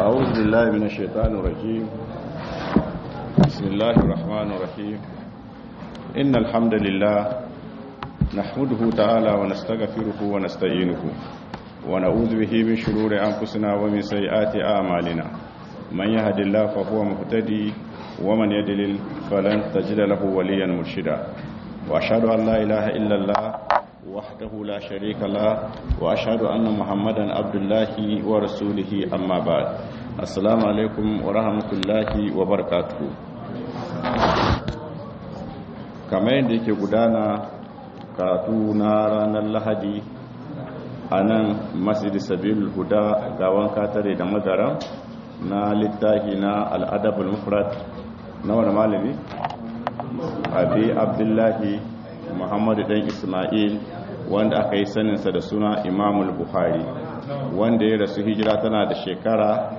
أعوذ بالله من الشيطان الرجيم بسم الله الرحمن الرحيم إن الحمد لله نحمده تعالى ونستغفره ونستعينه ونعوذ به من شرور أنفسنا ومن سيئات أعمالنا من يهد الله فهو مهتدي ومن يدلل فلن تجد له وليا مرشدا وأشهد أن لا إله إلا الله وحده لا شريك له وأشهد أن محمدا عبد الله ورسوله أما بعد السلام عليكم ورحمة الله وبركاته kamar yadda yake gudana karatu na ranar lahadi a nan masjid sabil huda gawan katare da madara na littafi na al'adabul mufrad na wani malami abi abdullahi muhammadu dan ismail wanda aka yi saninsa da suna imamul buhari wanda ya rasu hijira tana da shekara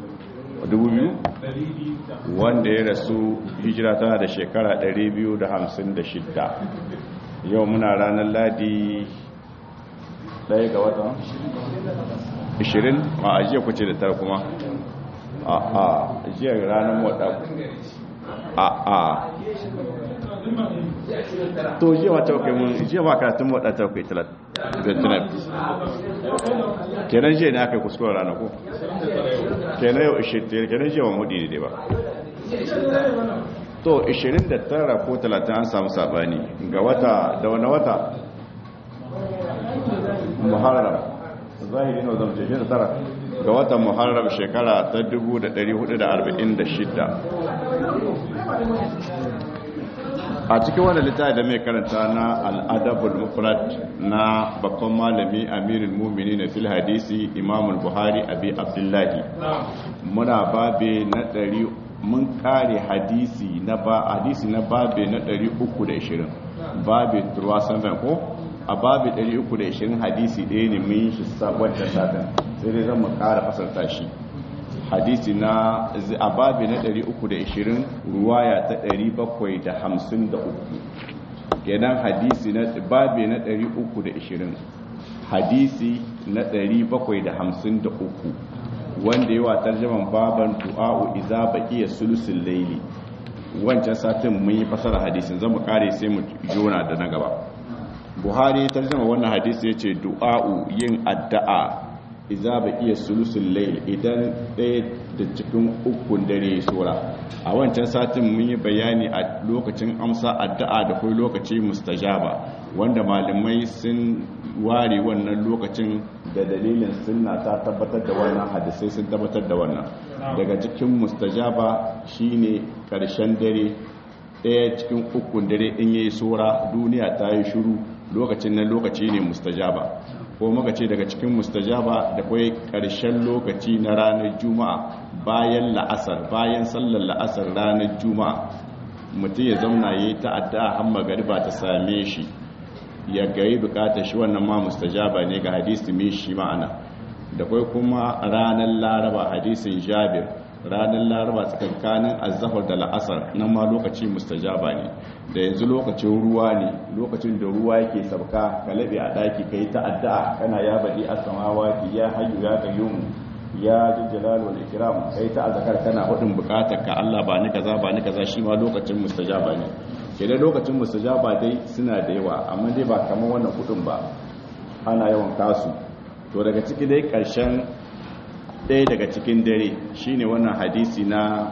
2000 wanda ya rasu hijira tana da shekara 256 yau muna ranar ladi ɗaya ga watan 20 a ajiya kuce da tara kuma a a ajiya ranar wadda a a to jiya ma taukai mun jiya ma karatun wadda taukai talat gantunan kenan jiya ne aka yi kuskuren rana ko kenan yau 20 kenan jiya wa mudi ne dai ba to 29 ko 30 an samu sabani ga wata da wani wata muharram zahiri ne zama jeje da tara ga watan muharram shekara ta 1446 a cikin wani littafi da mai karanta na al'adabul mufrad na babban malami amirul mumini na fil hadisi imamul buhari abi abdullahi muna babe na ɗari mun kare hadisi na ba hadisi na babe na 320 babe turwasan ko a babe 320 hadisi ɗaya ne mun shi wadda satin sai dai zan mu kara fasarta shi hadisi na a babi na 320 ruwaya ta 753 kenan hadisi na babi na 320 hadisi na 753 wanda yawa tarjaman baban du'a'u iza baqiya sulusul layli wancan satin mun yi fasara hadisin zamu kare sai mu jona da na gaba buhari tarjama wannan hadisi yace du'a'u yin addu'a iza ba iya sulusun lail idan ɗaya da cikin ukun dare sura a wancan satin mun yi bayani a lokacin amsa addu'a da kai lokaci mustajaba wanda malamai sun ware wannan lokacin da dalilin sunna ta tabbatar da wannan hadisai sun tabbatar da wannan daga cikin mustajaba shine karshen dare ɗaya cikin ukun dare in yayi sura duniya ta yi shiru lokacin nan lokaci ne mustajaba ko muka ce daga cikin mustajaba da kwai ƙarshen lokaci na ranar juma'a bayan la'asar bayan sallar la'asar ranar juma'a mutum ya zauna ya yi ta'adda har magariba ta same shi ya gayi bukatar shi wannan ma mustajaba ne ga hadisi mai shi ma'ana da kwai kuma ranar laraba hadisin jabir ranar laraba tsakankanin azahar da la'asar nan ma lokaci mustajaba ne da yanzu lokacin ruwa ne lokacin da ruwa yake sabka ka labe a daki kai ta'adda kana ya badi as-samawati ya hayyu ya qayyum ya jalal wal ikram kai ta azkar kana hudin bukatar ka Allah ba ni kaza ba ni kaza shi ma lokacin mustajaba ne kenan lokacin mustajaba dai suna da yawa amma dai ba kamar wannan kudin ba ana yawan kasu to daga ciki dai karshen ɗaya daga cikin dare shine wannan hadisi na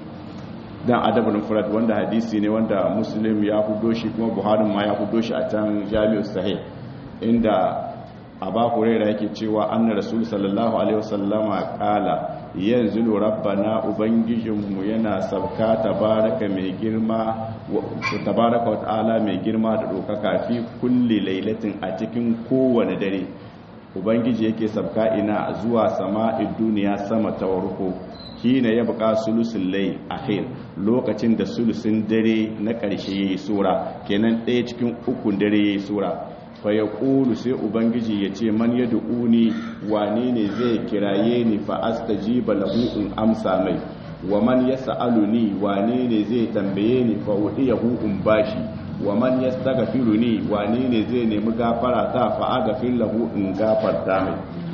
dan adabul mufrad wanda hadisi ne wanda muslim ya hudo shi kuma buhari ma ya hudo shi a can jami'us sahih inda aba huraira yake cewa anna rasul sallallahu alaihi wasallama qala yanzu rabbana ubangijinmu yana sabka tabaraka mai girma tabaraka wa ta'ala mai girma da dokaka fi kulli lailatin a cikin kowane dare ubangiji yake sabka ina zuwa sama'id duniya sama ta warko kina ya buka sulusul layl akhir lokacin da sulusin dare na ƙarshe yayi sura kenan ɗaya cikin ukun dare yayi sura fa yaqulu sai ubangiji ya ce man yad'uni wane ne zai kiraye ni fa astajiba lahu in amsa mai wa man yas'aluni wane ne zai tambaye ni fa udiyahu in bashi wa man yastaghfiruni wane ne zai nemi gafara ta fa aghfir lahu in gafarta mai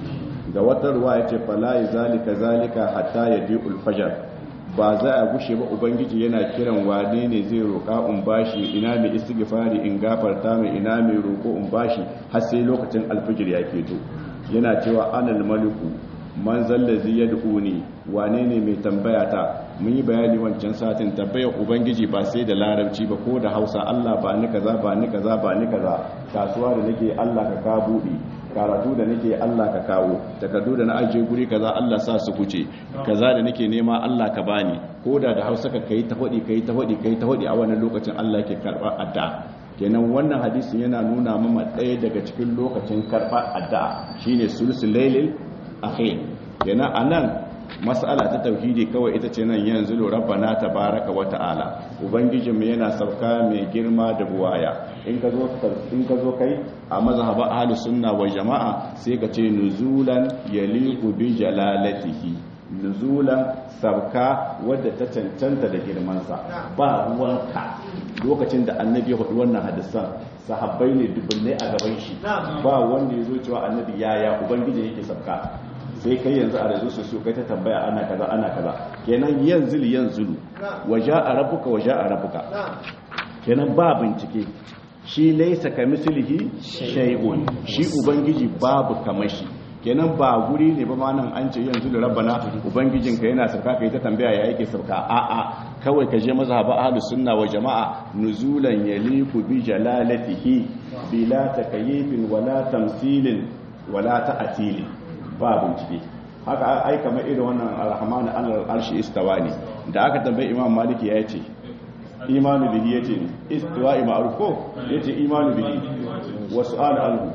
ga wata ruwa yace fala zalika zalika hatta yadi'ul fajr ba za a gushe ba ubangiji yana kiran wane ne zai roƙa in bashi ina mai istighfari in gafarta mai ina mai roƙo in bashi har sai lokacin alfijir ya keto yana cewa anal maliku man zallazi yad'uni wane ne mai tambaya ta mun yi bayani wancan satin tambayar ubangiji ba sai da larabci ba ko da Hausa Allah ba ni kaza ba ni kaza ba ni kaza kasuwa da nake Allah ka ka bude karatu da nake Allah ka kawo takardu da na ajiye guri kaza Allah sa su kuce kaza da nake nema Allah ka bani ko da da Hausa ka kai ta hodi kai ta hodi kai ta hodi a wannan lokacin Allah ke karba addu'a kenan wannan hadisin yana nuna mama ɗaya daga cikin lokacin karɓar addu'a shine sulsul lailil akhir kenan anan mas'ala ta tauhidi kawai ita ce nan yanzu rabbana tabaraka wa ta'ala ubangijinmu yana sauka mai girma da buwaya in ka zo in ka zo kai a mazhaba ahli sunna wal jama'a sai ka ce nuzulan yaliqu bi jalalatihi nuzulan sauka wadda ta cancanta da girmansa ba ruwanka lokacin da annabi ya hudu wannan hadisan sahabbai ne dubbulai a gaban shi ba wanda ya zo cewa annabi yaya ubangiji yake sauka sai kai yanzu a razu su su kai ta tambaya ana kaza ana kaza kenan yanzu yanzu waja a rabuka waja a rabuka kenan ba bincike shi laisa ka mislihi shay'un shi ubangiji babu kamashi kenan ba guri ne ba ma nan an ce yanzu da rabbana ubangijinka yana sauka kai ta tambaya ya yake sauka a'a kawai ka je mazhaba ahlus sunna wa jama'a nuzulan yaliku bi jalalatihi bila takayyifin wala tamsilin wala ta'tilin ba bincike haka ai kamar irin wannan arrahmanu alal arshi istawa ne da aka tambayi imam maliki ya ce imanu bihi yace ne istiwa'i ma'ruf ko yace imanu bihi wa su'al anhu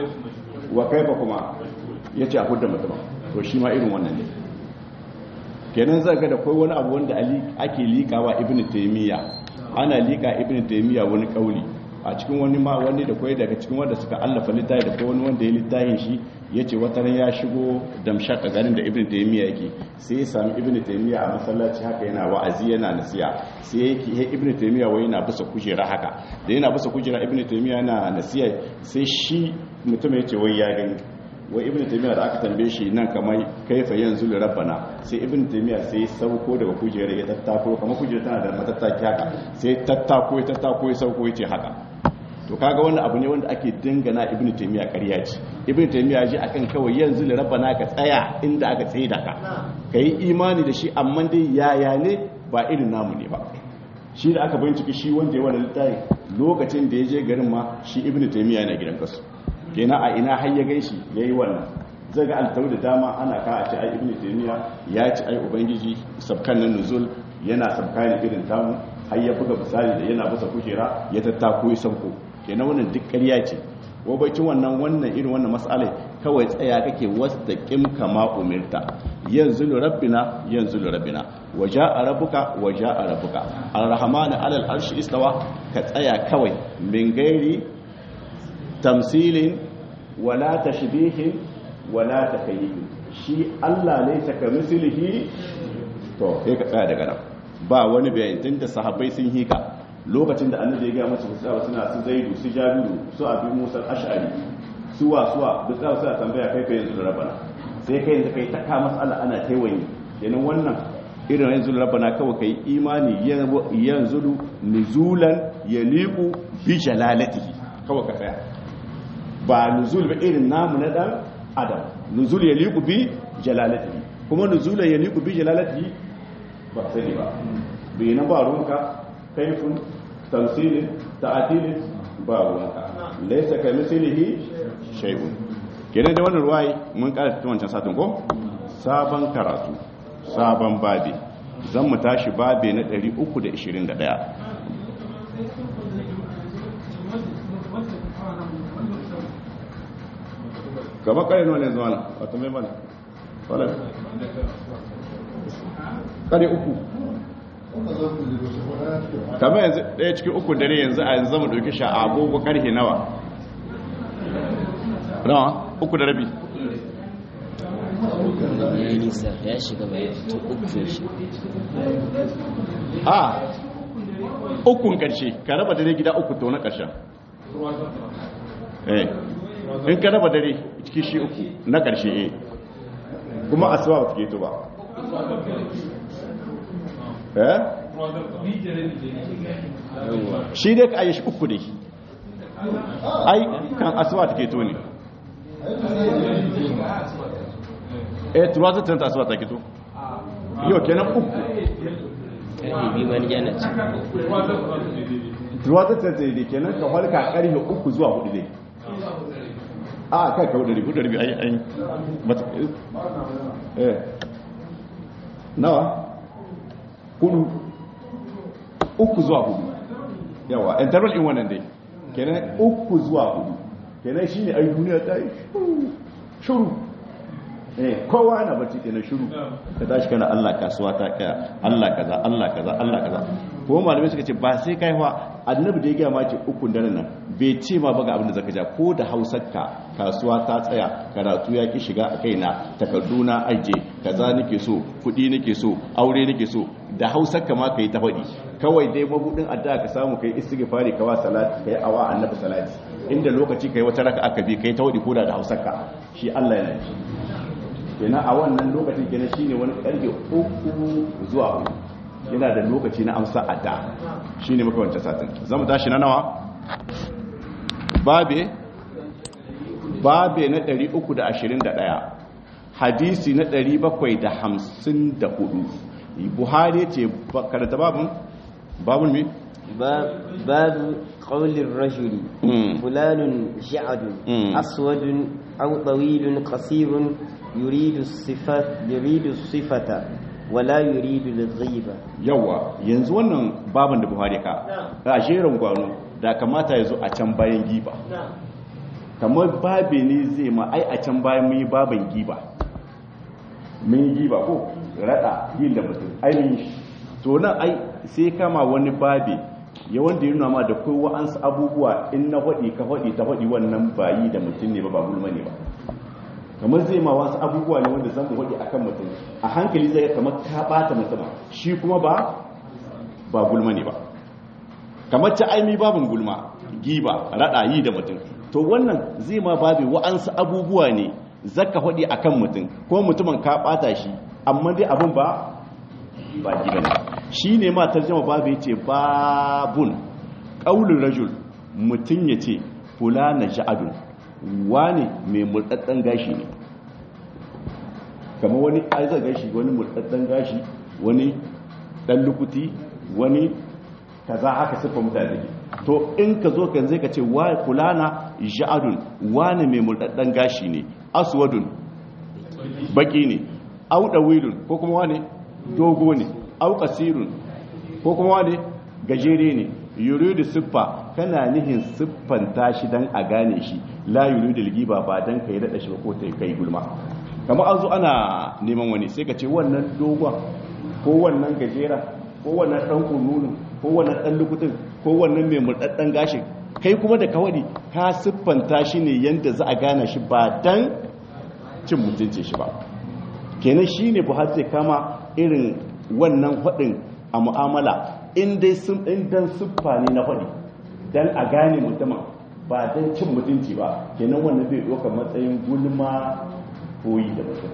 wa kaifa kuma yace a hudda mutum to shi ma irin wannan ne kenan zaka da kai wani abu wanda ake likawa ibnu taymiya ana lika ibnu taymiya wani kauli a cikin wani ma wani da kwai daga cikin wanda suka allafa littafi da kai wani wanda ya littafin shi ya ce wata ran ya shigo damshak a garin da ibn taymiya yake sai ya sami ibn taymiya a masallaci haka yana wa'azi yana nasiya sai yake he ibn taymiya wai yana bisa kujera haka da yana bisa kujera ibn taymiya yana nasiya sai shi mutum ya ce wai ya gani wai ibn taymiya da aka tambaye shi nan kamar kaifa yanzu li rabbana sai ibn taymiya sai ya sauko daga kujera ya tattako kamar kujera tana da matattaki haka sai tattako ya tattako ya sauko ya ce haka to kaga wannan abu ne wanda ake dangana ibnu taymiya ƙarya ce ibnu taymiya ji akan kawai yanzu li rabbana ka tsaya inda aka tsaye da ka kai imani da shi amma dai yaya ne ba irin namu ne ba shi da aka bincike shi wanda ya wani littafi lokacin da ya je garin ma shi ibnu taymiya yana gidan kasu kenan a ina har ya gaishi yayi wannan zai ga altau da dama ana ka a ce ai ibnu taymiya ya ci ai ubangiji sabkan nan nuzul yana sabka ne irin tamu har ya buga misali da yana bisa kujera ya tattako ya sauko kenan wannan duk ƙarya ce wabacin wannan wannan irin wannan mas'alai kawai tsaya kake wastaqim kama umirta yanzu rabbina yanzu rabbina waja'a rabbuka waja'a rabbuka arrahman alal arshi istawa ka tsaya kawai min gairi tamsilin wala tashbihin wala takayyufin shi Allah ne saka mislihi to sai ka tsaya daga nan ba wani bayani tunda sahabbai sun hika lokacin da annabi ya ga masu musawa suna su zaidu su jabiru su abi musa ash'ari suwa suwa duk za su tambaya kai kai yanzu da rabana sai kai yanzu kai taka mas'ala ana taiwaye kenan wannan irin yanzu da rabana kawai kai imani yanzu nuzulan yaliqu bi jalalatihi kawai ka tsaya ba nuzul ba irin namu na dan adam nuzul yaliqu bi jalalatihi kuma nuzulan yaliqu bi jalalatihi ba sai ba bai na ba ruwanka kaifin tamsilin ta'atilin ba ruwanka laisa ka mislihi shay'un kenan da wannan ruwayi mun karanta ta wancan satin ko sabon karatu sabon babi zan mu tashi babi na 321 gaba kare nawa ne zuwa na wata mai mana wadda kare uku kamar yanzu ɗaya cikin uku dare yanzu a yanzu zama ɗauki sha agogo ƙarfe nawa nawa uku da rabi ya yi nisa ya shiga bai fito uku shi a ukun ƙarshe ka raba dare gida uku to na ƙarshen eh in ka raba dare ciki shi uku na ƙarshe eh kuma asuba ba ta keto ba eh shi dai ka ayyashi uku dai ai kan asuba ta keto ne eh tuwa zai tanta asuba ta keto yau kenan uku karfe biyu ma ni jana ci tuwa zai tanta dai kenan ka halka karfe uku zuwa hudu dai a kai ka hudu hudu ribi ai ai mata eh nawa hudu uku zuwa hudu yawa interval in wannan dai kenan uku zuwa hudu kenan shine ai duniya ta yi shuru eh kowa na bacci kenan shuru ka tashi kana Allah kasuwa ta kaya Allah kaza Allah kaza Allah kaza ko malamai suka ce ba sai kai fa annabi da ya gaya ma ce ukun daren nan bai ce ma ba ga abin da zaka ja ko da hausarka kasuwa ta tsaya karatu ya ki shiga a kaina takardu na aje kaza nake so kudi nake so aure nake so da hausarka ma kai ta faɗi kawai dai mabudin addu'a ka samu kai istighfari ka wa salati kai awa annabi salati inda lokaci kai wata raka aka bi kai ta wadi koda da hausarka shi Allah yana ji kenan a wannan lokacin kenan shine wani karfe uku zuwa hudu yana da lokaci na amsa adda shine muka wancan satin zamu tashi na nawa babe babe na 321 hadisi na 754 buhari ce karanta babun babun me باب باب قول الرجل مم. فلان جعد مم. أسود أو طويل قصير يريد الصفة يريد الصفة ولا يريد الغيبة yawa yanzu wannan baban da buhari ka a jerin gwano da kamata ya zo a can bayan giba kamar babe ne zai ma ai a can bayan mun yi baban giba mun yi giba ko rada yin da mutum ai mun yi to nan ai sai kama wani babe ya wanda ya nuna ma da kai wa'ansu abubuwa in na faɗi ka faɗi ta faɗi wannan bayi da mutum ne ba ba gulma ne ba kamar zai ma wasu abubuwa ne wanda zan faɗi akan mutum a hankali zai ga kamar ka ɓata mutum shi kuma ba ba gulma ne ba kamar ta aimi babin gulma giba raɗa yi da mutum to wannan zai ma babi wa'ansu abubuwa ne zaka faɗi akan mutum ko mutumin ka ɓata shi amma dai abin ba ba giba ne shi ne ma tarjama babu ya ce babun ƙaunin rajul mutum ya ce fulana sha'adun wane mai murɗaɗɗen gashi ne kamar wani aizar gashi wani murɗaɗɗen gashi wani ɗan lukuti wani kaza haka siffa mutane ne to in ka zo kan zai ka ce wa fulana sha'adun wane mai murɗaɗɗen gashi ne aswadun baki ne auɗa wilun ko kuma wane dogo ne au kasirun ko kuma wane gajere ne yuridu siffa kana nihin siffanta shi dan a gane shi la yuridu giba ba dan kai rada shi ba ko ta kai gulma kamar an zo ana neman wani sai ka ce wannan dogon ko wannan gajera ko wannan dan kununu ko wannan dan lukutun ko wannan mai murdaddan gashin kai kuma da kawadi ka siffanta shi ne yanda za a gane shi ba dan cin mutunci shi ba kenan shine buhari zai kama irin wannan faɗin a mu'amala in dai sun in dan siffa ne na faɗi dan a gane mutumin ba dan cin mutunci ba kenan wannan bai ɗaukar matsayin gulma koyi da mutum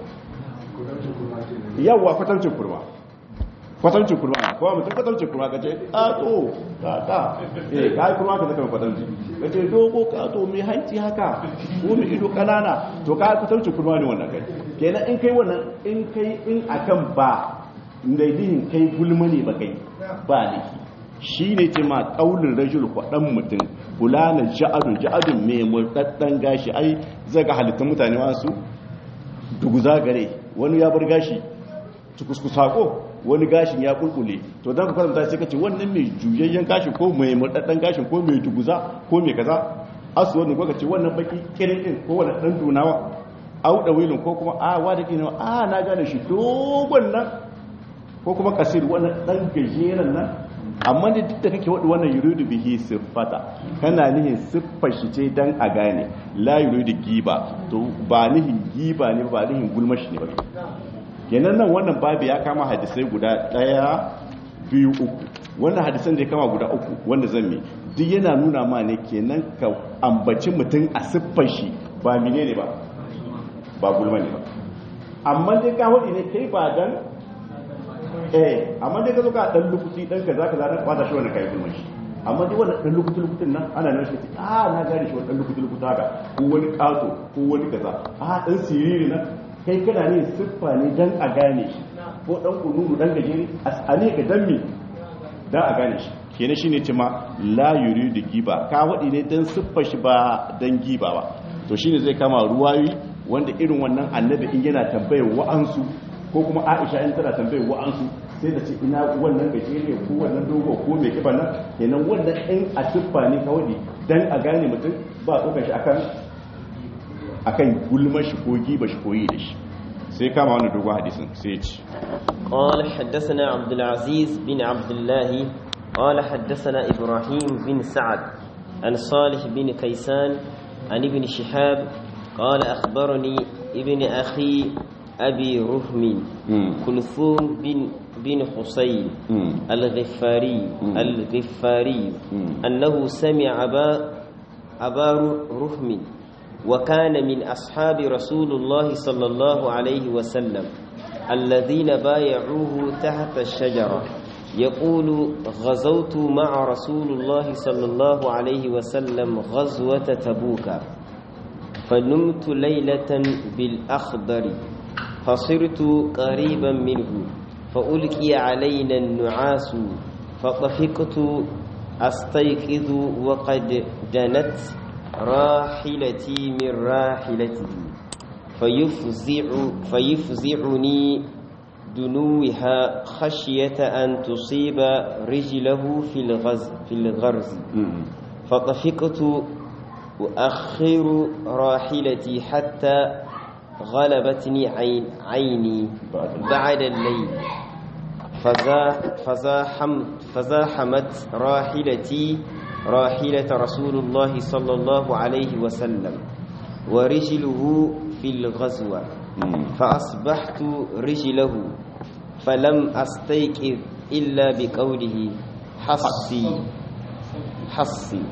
yawwa kwatancin kurma kwatancin kurma kowa mutum kwatancin kurma ka ce ƙato ƙaƙa eh ka yi kurma ka zaka kwatanci ka ce dogo ƙato mai hanci haka ko mai ido ƙanana to ka yi kwatancin kurma ne wannan kai kenan in kai wannan in kai in akan ba daidihin kai gulma ne ba kai ba liki shi ne ce ma ƙaunin rajul kwaɗan mutum fulana ja'adun ja'adun mai murɗaɗɗen gashi ai zai ga halittun mutane masu duguza gare wani ya bar gashi kuskusako wani gashin ya kulkule to don ka kwatanta sai ka ce wannan mai juyayyen gashi ko mai murɗaɗɗen gashin ko mai duguza ko mai kaza asu wani ko ka ce wannan baki kirin din ko wani ɗan dunawa auɗa wilin ko kuma a wa da kinawa a na gane shi dogon nan ko kuma kasir wannan ɗan gajeren nan amma da duk da kake waɗi wannan yuridu bihi siffata kana nihin siffar shi ce dan a gane la yuridu giba to ba nihin giba ne ba nihin gulmashi ne ba kenan nan wannan babu ya kama hadisai guda ɗaya biyu uku wannan hadisan da ya kama guda uku wanda zan mi duk yana nuna ma ne kenan ka ambaci mutum a siffar shi ba mine ne ba ba gulma ne ba amma dai ka wadi ne kai ba dan eh amma dai ka zo ka dan lukuti dan kaza kaza dan kwata shi wannan kai gulman shi amma dai wannan dan lukuti lukutin nan ana nan shi a na gane shi wannan lukuti lukuta haka ko wani kaso ko wani kaza a dan siriri nan kai kana ne siffa ne dan a gane shi ko dan kununu dan gajeri a ne ka dan me dan a gane shi kenan shine ce ma la yuridu giba ka wadi ne dan siffar shi ba dan giba ba to shine zai kama ruwayi wanda irin wannan annabi in yana tambayar wa'ansu ko kuma Aisha in tana tambayar wa'ansu sai da ce ina wannan gajere ko wannan dogo ko mai kiba nan kenan wannan in a siffa ne ka wadi dan a gane mutum ba tsokar shi akan akan gulmar shi ko giba shi ko yi da shi sai kama wannan dogon hadisin sai ya ce قال حدثنا عبد العزيز بن عبد الله قال حدثنا إبراهيم بن سعد عن صالح بن كيسان عن ابن شهاب قال أخبرني ابن أخي أبي رهم كلثوم بن بن حسين الغفاري الغفاري أنه سمع أبا أبا رهم وكان من أصحاب رسول الله صلى الله عليه وسلم الذين بايعوه تحت الشجرة يقول غزوت مع رسول الله صلى الله عليه وسلم غزوة تبوك فنمت ليلة بالأخضر فصرت قريبا منه فألقي علينا النعاس فطفقت أستيقظ وقد دنت راحلتي من راحلته فيفزع فيفزعني دنوها خشية أن تصيب رجله في الغز في الغرز فطفقت أؤخر راحلتي حتى غلبتني عين عيني بعد الليل فزاحم فزاحمت راحلتي راحلة رسول الله صلى الله عليه وسلم ورجله في الغزوة فأصبحت رجله فلم أستيقظ إلا بقوله حصي حصي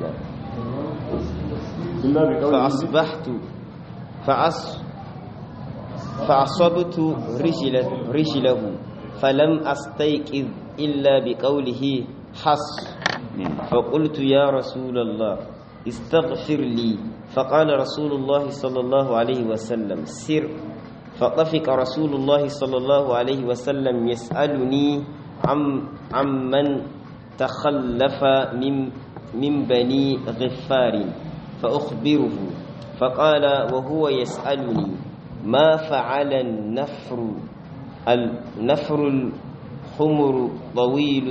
فأصبحت فأص فأصبت رجله, رجله فلم أستيقظ إلا بقوله حص فقلت يا رسول الله استغفر لي فقال رسول الله صلى الله عليه وسلم سر فطفق رسول الله صلى الله عليه وسلم يسألني عم عمن تخلف من من بني غفار فأخبره فقال وهو يسألني ما فعل النفر النفر الحمر طويل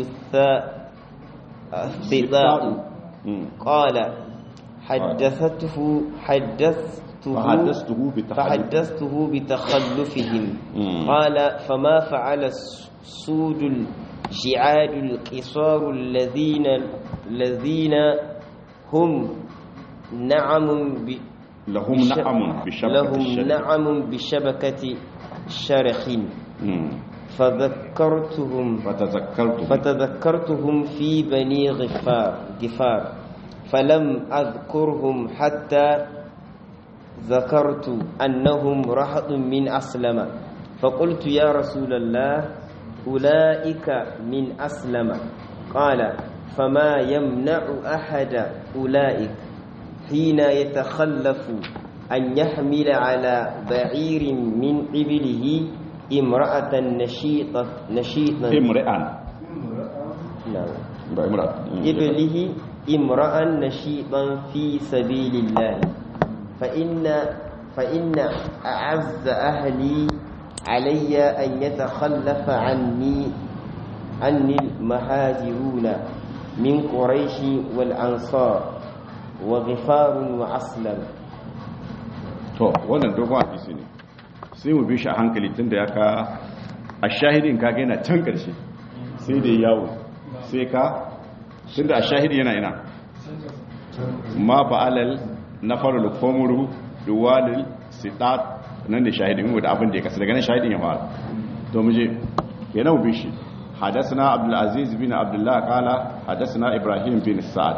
الثاء قال حدثته حدثته فحدثته بتخلف فحدثته بتخلفهم قال فما فعل السود الجعاد القصار الذين الذين هم نعم ب لهم بش- نعم بشبكة لهم الشجر. نعم بشبكة شرخ مم. فذكرتهم فتذكرت فتذكرتهم في بني غفار غفار فلم أذكرهم حتى ذكرت أنهم رهط من أسلم فقلت يا رسول الله أولئك من أسلم قال فما يمنع أحد أولئك حين يتخلف أن يحمل على بعير من إبله امرأة نشيطة نشيطا امرئan نعم ba imra إبله امرأ نشيطا في سبيل الله فإن فإن أعز أهلي علي أن يتخلف عني عني المهاجرون من قريش والأنصار وغفار وأسلم to wannan dogon hadisi ne sai mu bi shi a hankali tunda ya ka a shahidin ka ga yana can karshe sai da yawo sai ka tunda a shahidi yana ina ma ba'alal nafarul komuru duwalil sitat nan da shahidin mu da abin da ya kasa daga nan shahidin ya fara to mu je kenan mu bi shi حدثنا عبد العزيز بن عبد الله قال حدثنا ابراهيم بن سعد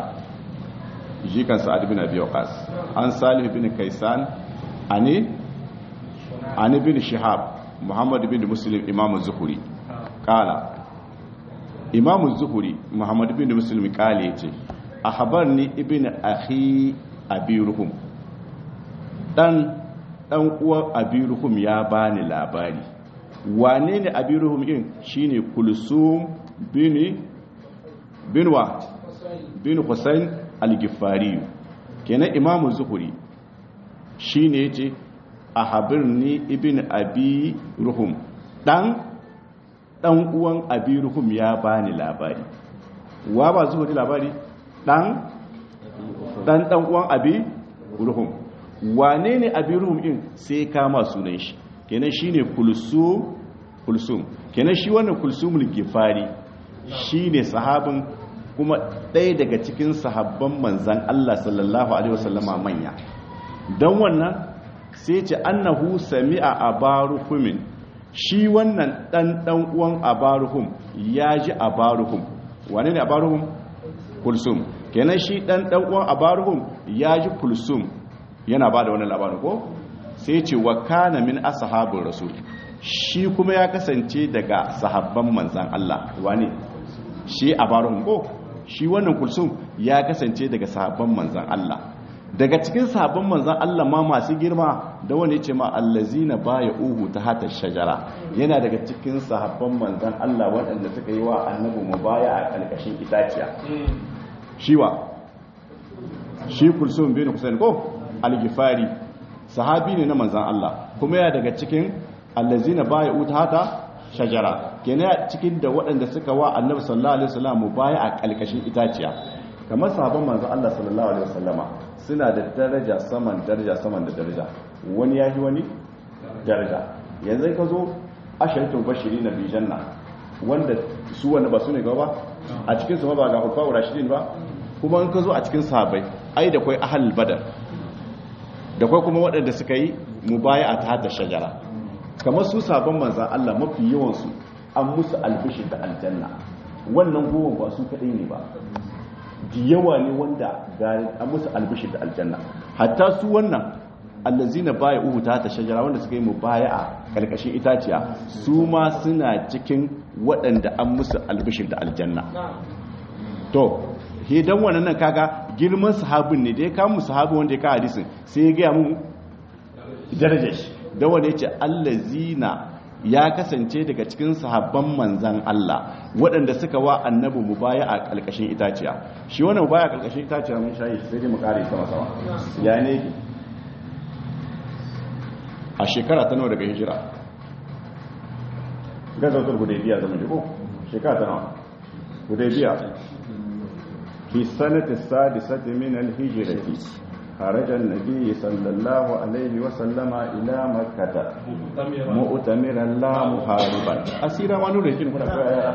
جي كان سعد بن ابي وقاص عن صالح بن كيسان ani an ibn shihab muhammad bin muslim imam az-zuhri qala imam az-zuhri muhammad bin muslim qala yace ahbarni ibn akhi abiruhum dan dan uwan abiruhum ya bani labari wane ne abiruhum din shine kulsum bin binwa bin husayn al-gifari kenan imamu zuhuri shine yace ahbirni ibn abi ruhum dan dan uwan abi ruhum ya bani labari wa ba zuhuri labari dan dan dan uwan abi ruhum wane ne abi ruhum din sai kama sunan shi kenan shine kulsum kulsum kenan shi wannan kulsumul gifari shine sahabin kuma ɗaya daga cikin sahabban manzan Allah sallallahu alaihi wasallama manya don wannan sai ce annahu sami'a abaruhumin shi wannan dan dan uwan abaruhum ya ji abaruhum wane ne abaruhum kulsum kenan shi dan dan uwan abaruhum ya ji kulsum yana ba da wannan labarin ko sai ce wa kana min ashabir rasul shi kuma ya kasance daga sahabban manzan Allah wane shi abaruhum ko shi wannan kulsum ya kasance daga sahabban manzan Allah daga cikin sahabban manzan Allah ma masu girma da wani ce ma allazina baya uhu ta hata shajara yana daga cikin sahabban manzan Allah waɗanda suka yi wa annabi mu baya a ƙarƙashin itaciya shiwa shi kulsum bin Hussein ko al-Gifari sahabi ne na manzan Allah kuma yana daga cikin allazina baya uhu ta hata shajara kenan cikin da waɗanda suka wa annabi sallallahu alaihi wasallam mu baya a ƙarƙashin itaciya kamar sahabban manzan Allah sallallahu alaihi wasallama suna da daraja saman daraja saman da daraja wani ya yi wani daraja yanzu ka zo ashirin bashiri na bijanna wanda su wanda ba su ne gaba a cikin su ba ga hufa wa rashidin ba kuma in ka zo a cikin sahabai ai da kwai ahal badar da kwai kuma waɗanda suka yi mubaya a ta shajara kamar su sabon manzan Allah mafi yawansu an musu albishir da aljanna wannan goma ba su kaɗai ne ba yawa ne wanda gari an musu albishir da aljanna hatta su wannan allazina baya uhu ta ta shajara wanda suka yi mu baya a karkashin itaciya su ma suna cikin waɗanda an musu albishir da aljanna to hidan wannan nan kaga girman sahabin ne da ya kama sahabin wanda ya ka hadisin sai ya gaya mu darajar shi da wanda ya ce allazina ya kasance daga cikin sahabban manzan Allah waɗanda suka wa annabi mu baya a ƙalƙashin itaciya shi wannan baya a ƙalƙashin itaciya mun shayi sai dai mu ƙare sama sama ya ne a shekara ta nawa daga hijira gazautar hudaybiya zama jiko shekara ta nawa hudaybiya fi sanati sadisati min al-hijrati خرج النبي صلى الله عليه وسلم إلى مكة مؤتمرا لا محاربا أسيرا ونور يجين هنا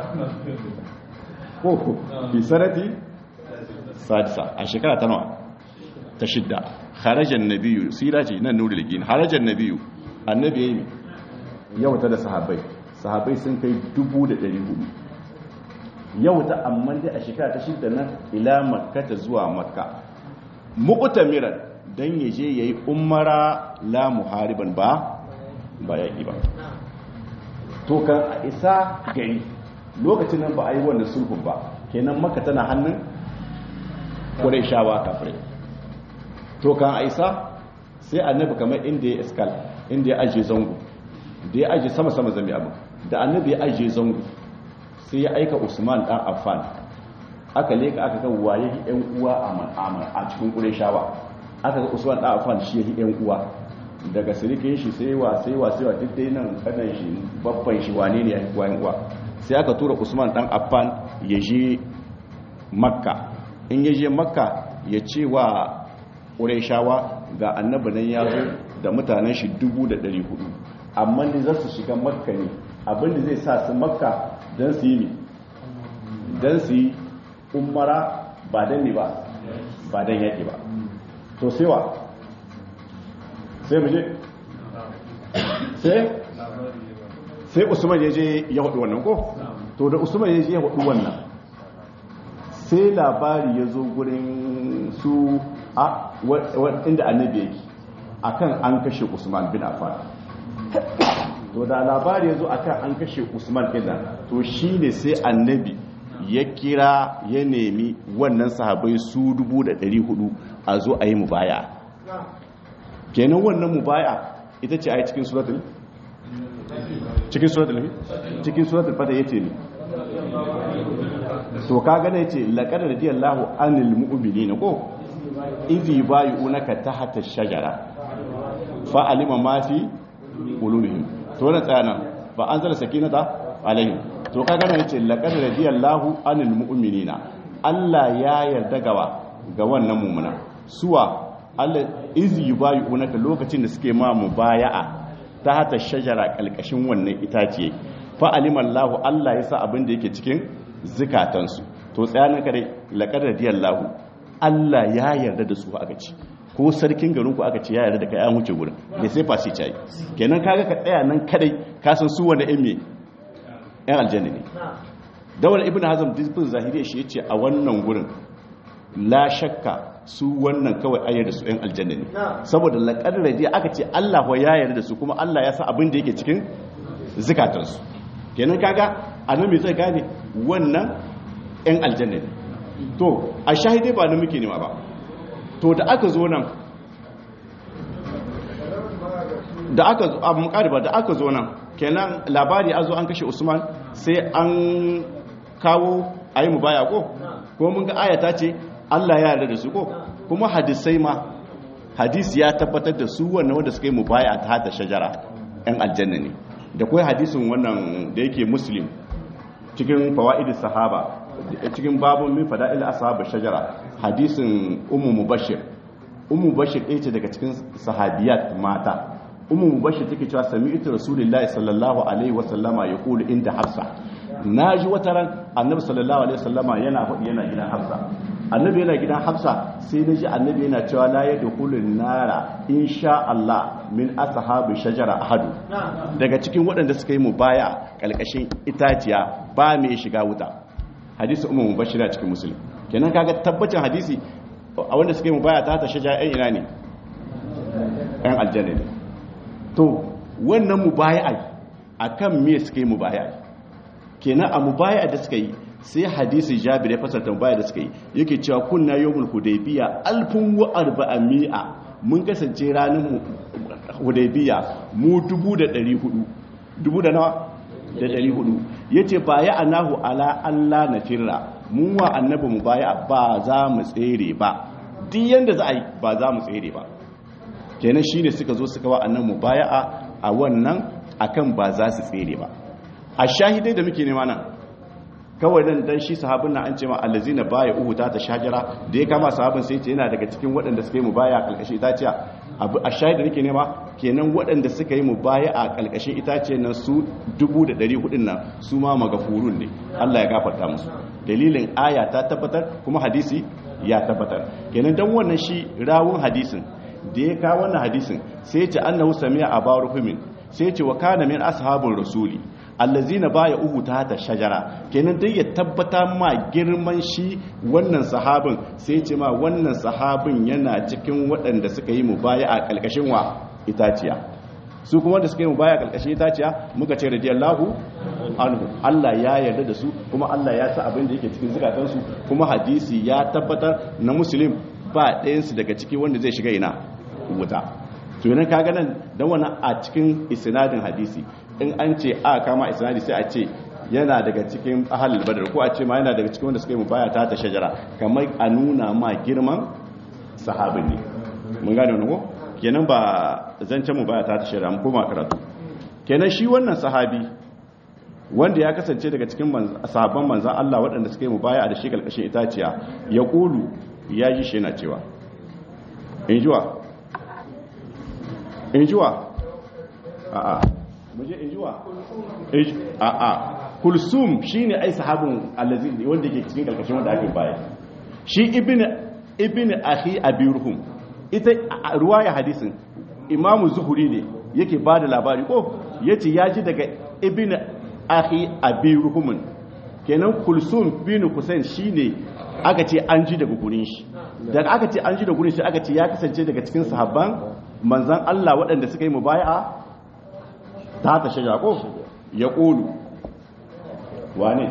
كوكو في سنة سادسة الشكرة تنوع تشد خرج النبي سيراجي نور الجين خرج النبي النبي يمي yau ta da sahabbai sahabbai sun kai dubu da ɗari hudu yau ta amma dai a shekara ta shidda nan ila makka ta zuwa makka muqtamiran dan yaje yayi umara la muhariban ba ba yaki ba to kan a isa gari lokacin nan ba a yi wannan sulhun ba kenan maka tana hannun qurayshawa kafirai to kan a isa sai annabi kamar inda ya iskal inda ya aje zango da ya aje sama sama zami abu da annabi ya aje zango sai ya aika usman dan affan aka leka aka ga waye yan uwa a man'amar a cikin ƙureshawa aka ga usman ɗan afan shi yi yan uwa daga sirikin shi sai wa sai wa sai wa duk dai nan kanan shi babban shi wane ne ya yi yan uwa sai aka tura usman ɗan afan ya je makka in ya je makka ya ce wa ƙureshawa ga annabi nan ya zo da mutanen shi dubu da ɗari hudu amma ne za su shiga makka ne abinda zai sa su makka don su yi don su yi umara ba dan ne ba ba dan yaƙi ba to sai wa sai mu je sai sai usman ya je ya hudu wannan ko to da usman ya je ya hudu wannan sai labari ya zo gurin su a inda annabi yake akan an kashe usman bin affan to da labari yazo akan an kashe Usman kenan to shine sai annabi ya kira ya nemi wannan sahabai su 1400 a zo a yi mubaya kenan wannan mubaya ita ce a cikin suratul cikin suratul cikin suratul fata yace ne to ka gane yace laqad radiyallahu anil mu'minina ko idhi bay'unaka tahta ash-shajara fa alima ma fi qulubihim to wannan tsayana fa anzala sakinata alaihim to ka gane yace laqad radiyallahu anil mu'minina Allah ya yarda gawa ga wannan mu'mina suwa Allah izi bay'unaka lokacin da suke ma mubaya'a ta hata shajara kalkashin wannan itaciye fa alimallahu Allah ya sa abin da yake cikin zikatansu to tsayanin kare laqad radiyallahu Allah ya yarda da su aka ci ko sarkin garin ku aka ce ya yarda da kai an wuce gurin da sai fasi cai kenan kaga ka tsaya nan kadai ka san su wanda ɗan me ɗan aljanna ne dawal ibn hazm disbin zahiriya shi yace a wannan gurin la shakka su wannan kawai ayyar da su ɗan aljanna ne saboda laqad radiya aka ce Allah ya yarda da su kuma Allah ya sa abin da yake cikin zikatansu kenan kaga anan me zai gane wannan ɗan aljanna ne to a shahidai ba na muke nema ba to da aka zo nan da aka zo a ba da aka zo nan kenan labari a zo an kashe usman sai an kawo a yi mu baya ko kuma mun ga ayata ce allah ya yarda da su ko kuma hadisai ma hadisi ya tabbatar da su wannan wanda suka yi mu baya ta hata shajara yan aljanna ne da kawai hadisin wannan da yake muslim cikin fawa'id sahaba cikin babun min fada'il ashab shajara hadisin ummu mubashir ummu mubashir ɗaya ce daga cikin sahabiyat mata ummu mubashir take cewa sami'tu rasulullahi sallallahu alaihi wa sallama yaqulu inda hafsa naji wata ran annabi sallallahu alaihi wa sallama yana faɗi yana gidan hafsa annabi yana gidan hafsa sai naji annabi yana cewa la yadkhulun nara insha Allah min ashabi shajara ahadu daga cikin waɗanda suka yi mubaya kalkashin itaciya ba mai shiga wuta hadisi umar mubashira cikin musulun kenan kaga tabbacin hadisi a wanda suka yi mubaya ta ta shaja yan ina ne yan aljanna ne to wannan mubaya a kan me suka yi mubaya kenan a mubaya da suka yi sai hadisi jabir ya fasarta mubaya da suka yi yake cewa kunna yawmul hudaybiya alfun wa arba'ami'a mun kasance ranar hudaybiya mu dubu da ɗari hudu dubu da nawa da ɗari hudu ya ce ba ya anahu ala Allah na firra mun wa annabi mu baya ba za mu tsere ba duk yanda za a yi ba za mu tsere ba kenan shi ne suka zo suka wa annabi mu baya a wannan akan ba za su tsere ba a shahidai da muke nema nan kawai nan dan shi sahabin nan an ce ma allazina baya uhu ta ta shajara da ya kama sahabin sai ce yana daga cikin waɗanda suka yi mu baya a ƙarƙashin itaciya abu a shahida nake nema kenan waɗanda suka yi mu baya a ƙarƙashin itaciyar nan su dubu da ɗari hudun nan su ma magafurun ne Allah ya gafarta musu dalilin aya ta tabbatar kuma hadisi ya tabbatar kenan dan wannan shi rawun hadisin da ya kawo wannan hadisin sai ya ce annahu sami'a abaruhumin sai ya ce wa kana min ashabur rasuli allazina baya uhu ta ta shajara kenan dai ya tabbata ma girman shi wannan sahabin sai ce ma wannan sahabin yana cikin waɗanda suka yi mubaya a ƙalƙashin wa itaciya su kuma wanda suka yi mubaya a ƙalƙashin itaciya muka ce radiyallahu anhu Allah ya yarda da su kuma Allah ya sa abin da yake cikin zukatansu kuma hadisi ya tabbatar na muslim ba ɗayansu daga ciki wanda zai shiga ina wuta to yana kaga nan dan wannan a cikin isnadin hadisi in an ce a kama isnadi sai a ce yana daga cikin ahalul badar ko a ce ma yana daga cikin wanda suka yi mubaya ta ta shajara kamar a nuna ma girman sahabin ne mun gane wannan ko kenan ba zancen mubaya ta ta shajara mu koma karatu kenan shi wannan sahabi wanda ya kasance daga cikin sahabban manzan Allah waɗanda suka yi mubaya da shi kalkashin itaciya ya kulu ya ji shi yana cewa in jiwa in jiwa a'a muje injuwa a a kulsum shine ai sahabin allazi wanda yake cikin karkashin wanda ake baya shi ibn ibn akhi abirhum ita ruwaya hadisin imamu zuhuri ne yake bada labari ko yace yaji daga ibn akhi abirhum kenan kulsum bin kusain shine aka ce an ji daga gurin shi daga aka ce an ji da gurin shi aka ce ya kasance daga cikin sahabban manzan Allah waɗanda suka yi mubaya'a ta ta shajara ko ya ƙulu wane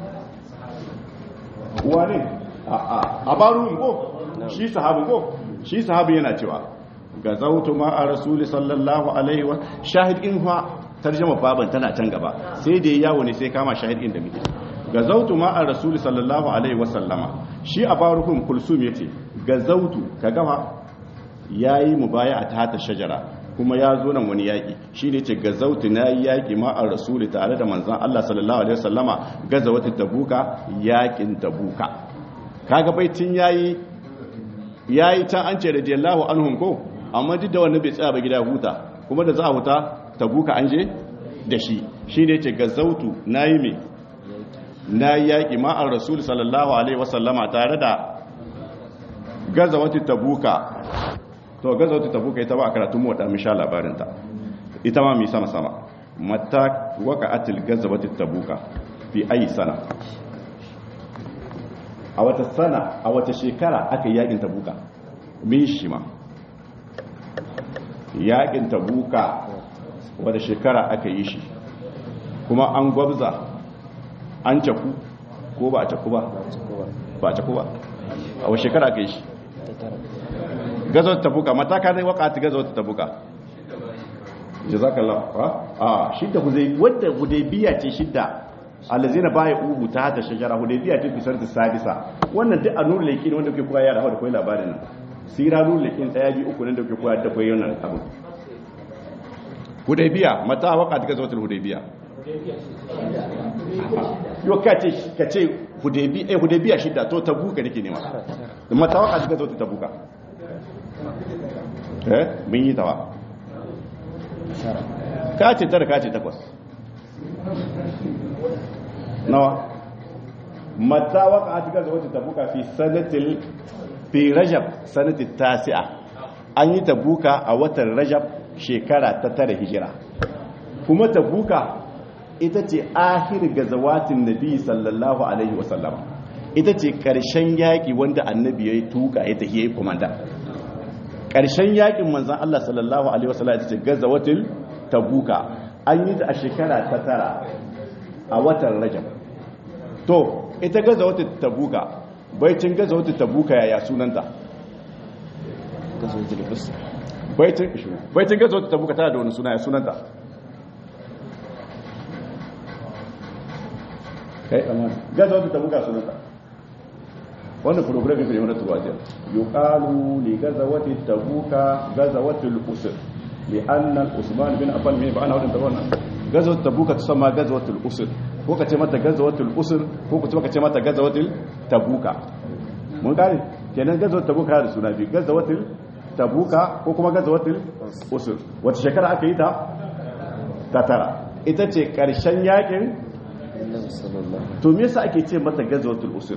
wane a barun ko shi sahabu ko shi sahabu yana cewa ga zautu ma a rasuli sallallahu alaihi wa shahid in fa tarjama baban tana can gaba sai da yawo ne sai kama shahid in da muke ga zautu ma a rasuli sallallahu alaihi wa sallama shi a barukun kulsum yace ga zautu ka gama yayi mubaya a tata shajara kuma ya zo nan wani yaƙi shi ne ce gazautu na yi yaƙi ma'ar rasuli tare da manzan Allah sallallahu Alaihi wasallama gaza wata tabuka yaƙin tabuka kaga baitin yayi yayi can an ce radiyallahu anhum ko amma duk da wannan bai tsaya ba gida huta kuma da za a huta tabuka an je da shi shi ne ce gazautu na yi me na yi yaƙi ma'ar rasuli sallallahu Alaihi wasallama tare da gaza wata tabuka to gaza wata tabuka ita ba a karatun mota mun sha labarinta ita ma mai sama sama mata waka atil gaza wata tabuka fi ayi sana a wata sana a wata shekara aka yi yakin tabuka min shi ma yakin tabuka wata shekara aka yi shi kuma an gwabza an caku ko ba a caku ba ba a caku ba a wata shekara aka yi shi gazawar tabuka mataka ne wakati gazawar tabuka jazakallah a shidda hudai wadda hudaybiya ce shidda allazina baya ubu ta hata shajara hudaybiya ce fisar da sadisa wannan duk a nuru laikin wanda kuke koya da hawa da koyi labarin nan sira nuru laikin daya bi uku nan da kuke koya da koyi wannan abu hudaybiya mata wakati gazawar hudaybiya yo kace kace hudaybiya eh hudaybiya shidda to tabuka nake nema mata wakati gazawar tabuka eh mun yi tawa kace tara kace takwas nawa mata waka a cikin zawajin tabuka fi sanatil fi rajab sanatil tasi'a an yi tabuka a watan rajab shekara ta tara hijira kuma tabuka ita ce ahir gazawatin nabi sallallahu alaihi wasallam ita ce karshen yaƙi wanda annabi ya yi tuka ya tafiye komanda ƙarshen yakin manzan Allah sallallahu Alaihi wasallam ita ce gazawatul tabuka an yi ta a shekara ta tara a watan rajab to ita gazawatul tabuka baicin gazawatul tabuka yaya sunanta baicin gazawatul tabuka tana da wani suna ya sunanta kai amana gazawatul tabuka sunanta wannan program ne wani tuwajen yuqalu li gazawati tabuka gazawati al-usr li anna usman bin affan mai ba ana wadanda wannan gazawati tabuka tusamma gazawati al-usr ko kace mata gazawati al-usr ko kuma kace mata gazawati tabuka mun gane kenan gazawati tabuka da suna bi gazawati tabuka ko kuma gazawati usr wata shekara aka yi ta ta tara ita ce karshen yakin to me yasa ake ce mata gazawati al-usr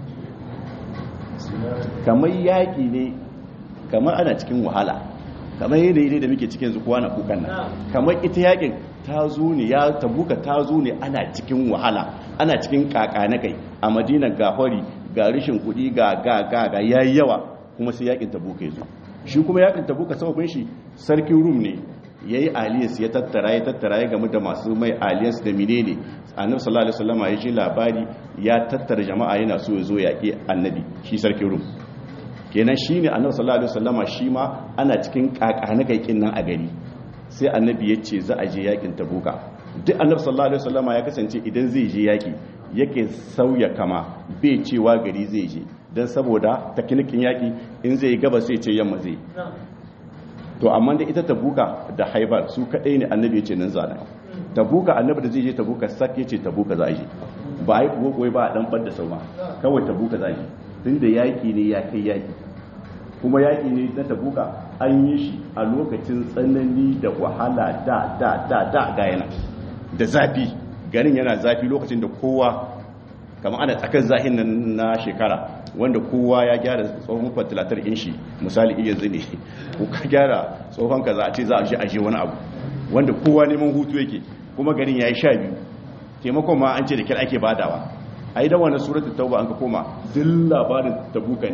kamar yaƙi ne kamar ana cikin wahala kamar yadda da muke cikin zukuwa na kukan nan kamar ita yaƙin ta zo ne ya tabuka ta zo ne ana cikin wahala ana cikin kaka na kai a madina ga hori ga rishin kuɗi ga ga ga ga yayi yawa kuma sai yaƙin tabuka ya zo shi kuma yaƙin tabuka sababin shi sarkin rum ne ya yi aliyas ya tattara ya tattara ya gamu da masu mai aliyas da menene annabi sallallahu alaihi wasallam ya ji labari ya tattara jama'a yana so ya zo yaƙi annabi shi sarkin rum kenan shine annabi sallallahu alaihi wasallam shi ma ana cikin kakana kai nan a gari sai annabi ya ce za a je yaƙin tabuka duk annabi sallallahu alaihi wasallam ya kasance idan zai je yaƙi yake sauya kama bai cewa gari zai je dan saboda takinikin yaƙi in zai gaba sai ce yamma zai to amma da ita tabuka da haibar su kadai ne annabi ya ce nan zana tabuka annabi da zai je tabuka sak ya ce tabuka za a je ba a yi kuwa ba a dan bar da sauma kawai tabuka za a je tun da yaƙi ne ya kai yaƙi kuma yaƙi ne na tabuka an yi shi a lokacin tsanani da wahala da da da da ga yana da zafi garin yana zafi lokacin da kowa kamar ana tsakar zahin nan na shekara wanda kowa ya gyara tsohon fatilatar inshi misali iya zine ko ka gyara tsohon ka za a ce za a je aje wani abu wanda kowa neman hutu yake kuma garin ya yi sha biyu taimakon ma an ce da kyar ake badawa a yi dawa na suratu tauba an ka koma duk labarin tabuka ne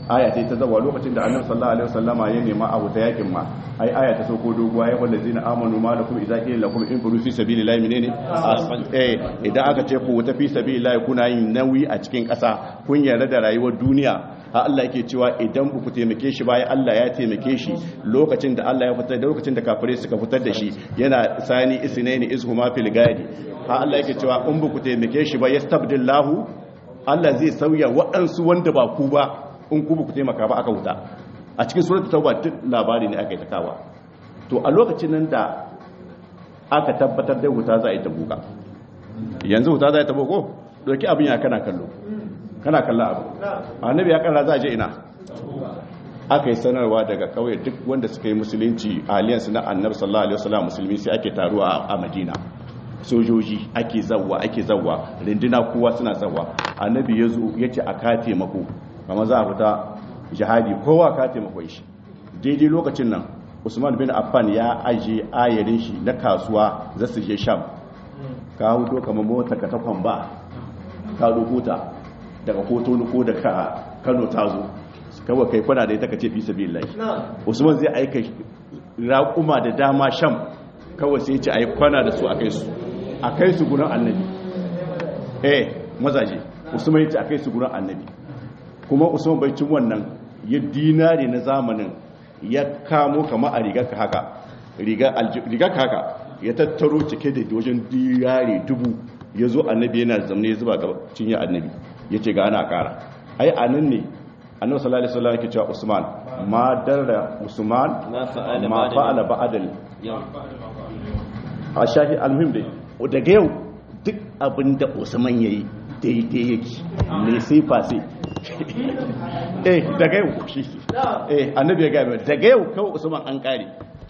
aya ta ta zawa lokacin da annabi sallallahu alaihi wasallama ya nema abu ta yakin ma ai aya ta sauko doguwa ya wanda zina amanu ma lakum idza qila lakum in furu fi sabilillahi menene eh idan aka ce ku ta fi sabilillahi kuna yin nauyi a cikin ƙasa kun yarda da rayuwar duniya ha Allah yake cewa idan ku taimake shi bayan Allah ya taimake shi lokacin da Allah ya fitar da lokacin da kafirai suka fitar da shi yana sani isnaini izhuma fil gadi ha Allah yake cewa in ku taimake shi ba yastabdillahu Allah zai sauya waɗansu wanda ba ku ba in ku ku taimaka ba aka wuta a cikin suratul tauba duk labari ne aka yi takawa to a lokacin nan da aka tabbatar da wuta za a yi ta buka yanzu wuta za a yi ta boko doki abin ya kana kallo kana kalla abu annabi ya kalla za a je ina aka yi sanarwa daga kauye duk wanda suka yi musulunci aliyansu na annabi sallallahu alaihi wasallam musulmi sai ake taruwa a madina sojoji ake zawwa ake zawwa rinduna kowa suna zawwa annabi ya zo ya ce a ka taimako kama za a fita jihadi kowa ka taimako shi daidai lokacin nan usman bin affan ya aje ayarin shi na kasuwa za su je sham ka huto kamar mota ka takwan ba ka rubuta daga kotonu ko daga kano ta zo kawai kai kwana da ita ka ce fi sabi lai usman zai aika raƙuma da dama sham kawai sai ce a yi kwana da su a kai su a kai su gurin annabi eh mazaje usman ya ce a kai su gurin annabi kuma usman bai cin wannan ya dinari na zamanin ya kamo kama a rigar ka haka rigar ka haka ya tattaro cike da wajen dinari dubu ya zo annabi yana zamne ya zuba gaba cinye annabi ya ce ga ana kara ai a nan ne annabi sallallahu alaihi wasallam yake cewa usman ma darra usman ma fa'ala ba'dal a shahi almuhim dai daga yau duk abin da usman yayi daidai yake ne sai fasi eh daga yau shi eh annabi ya gaya daga yau kawai usman an kare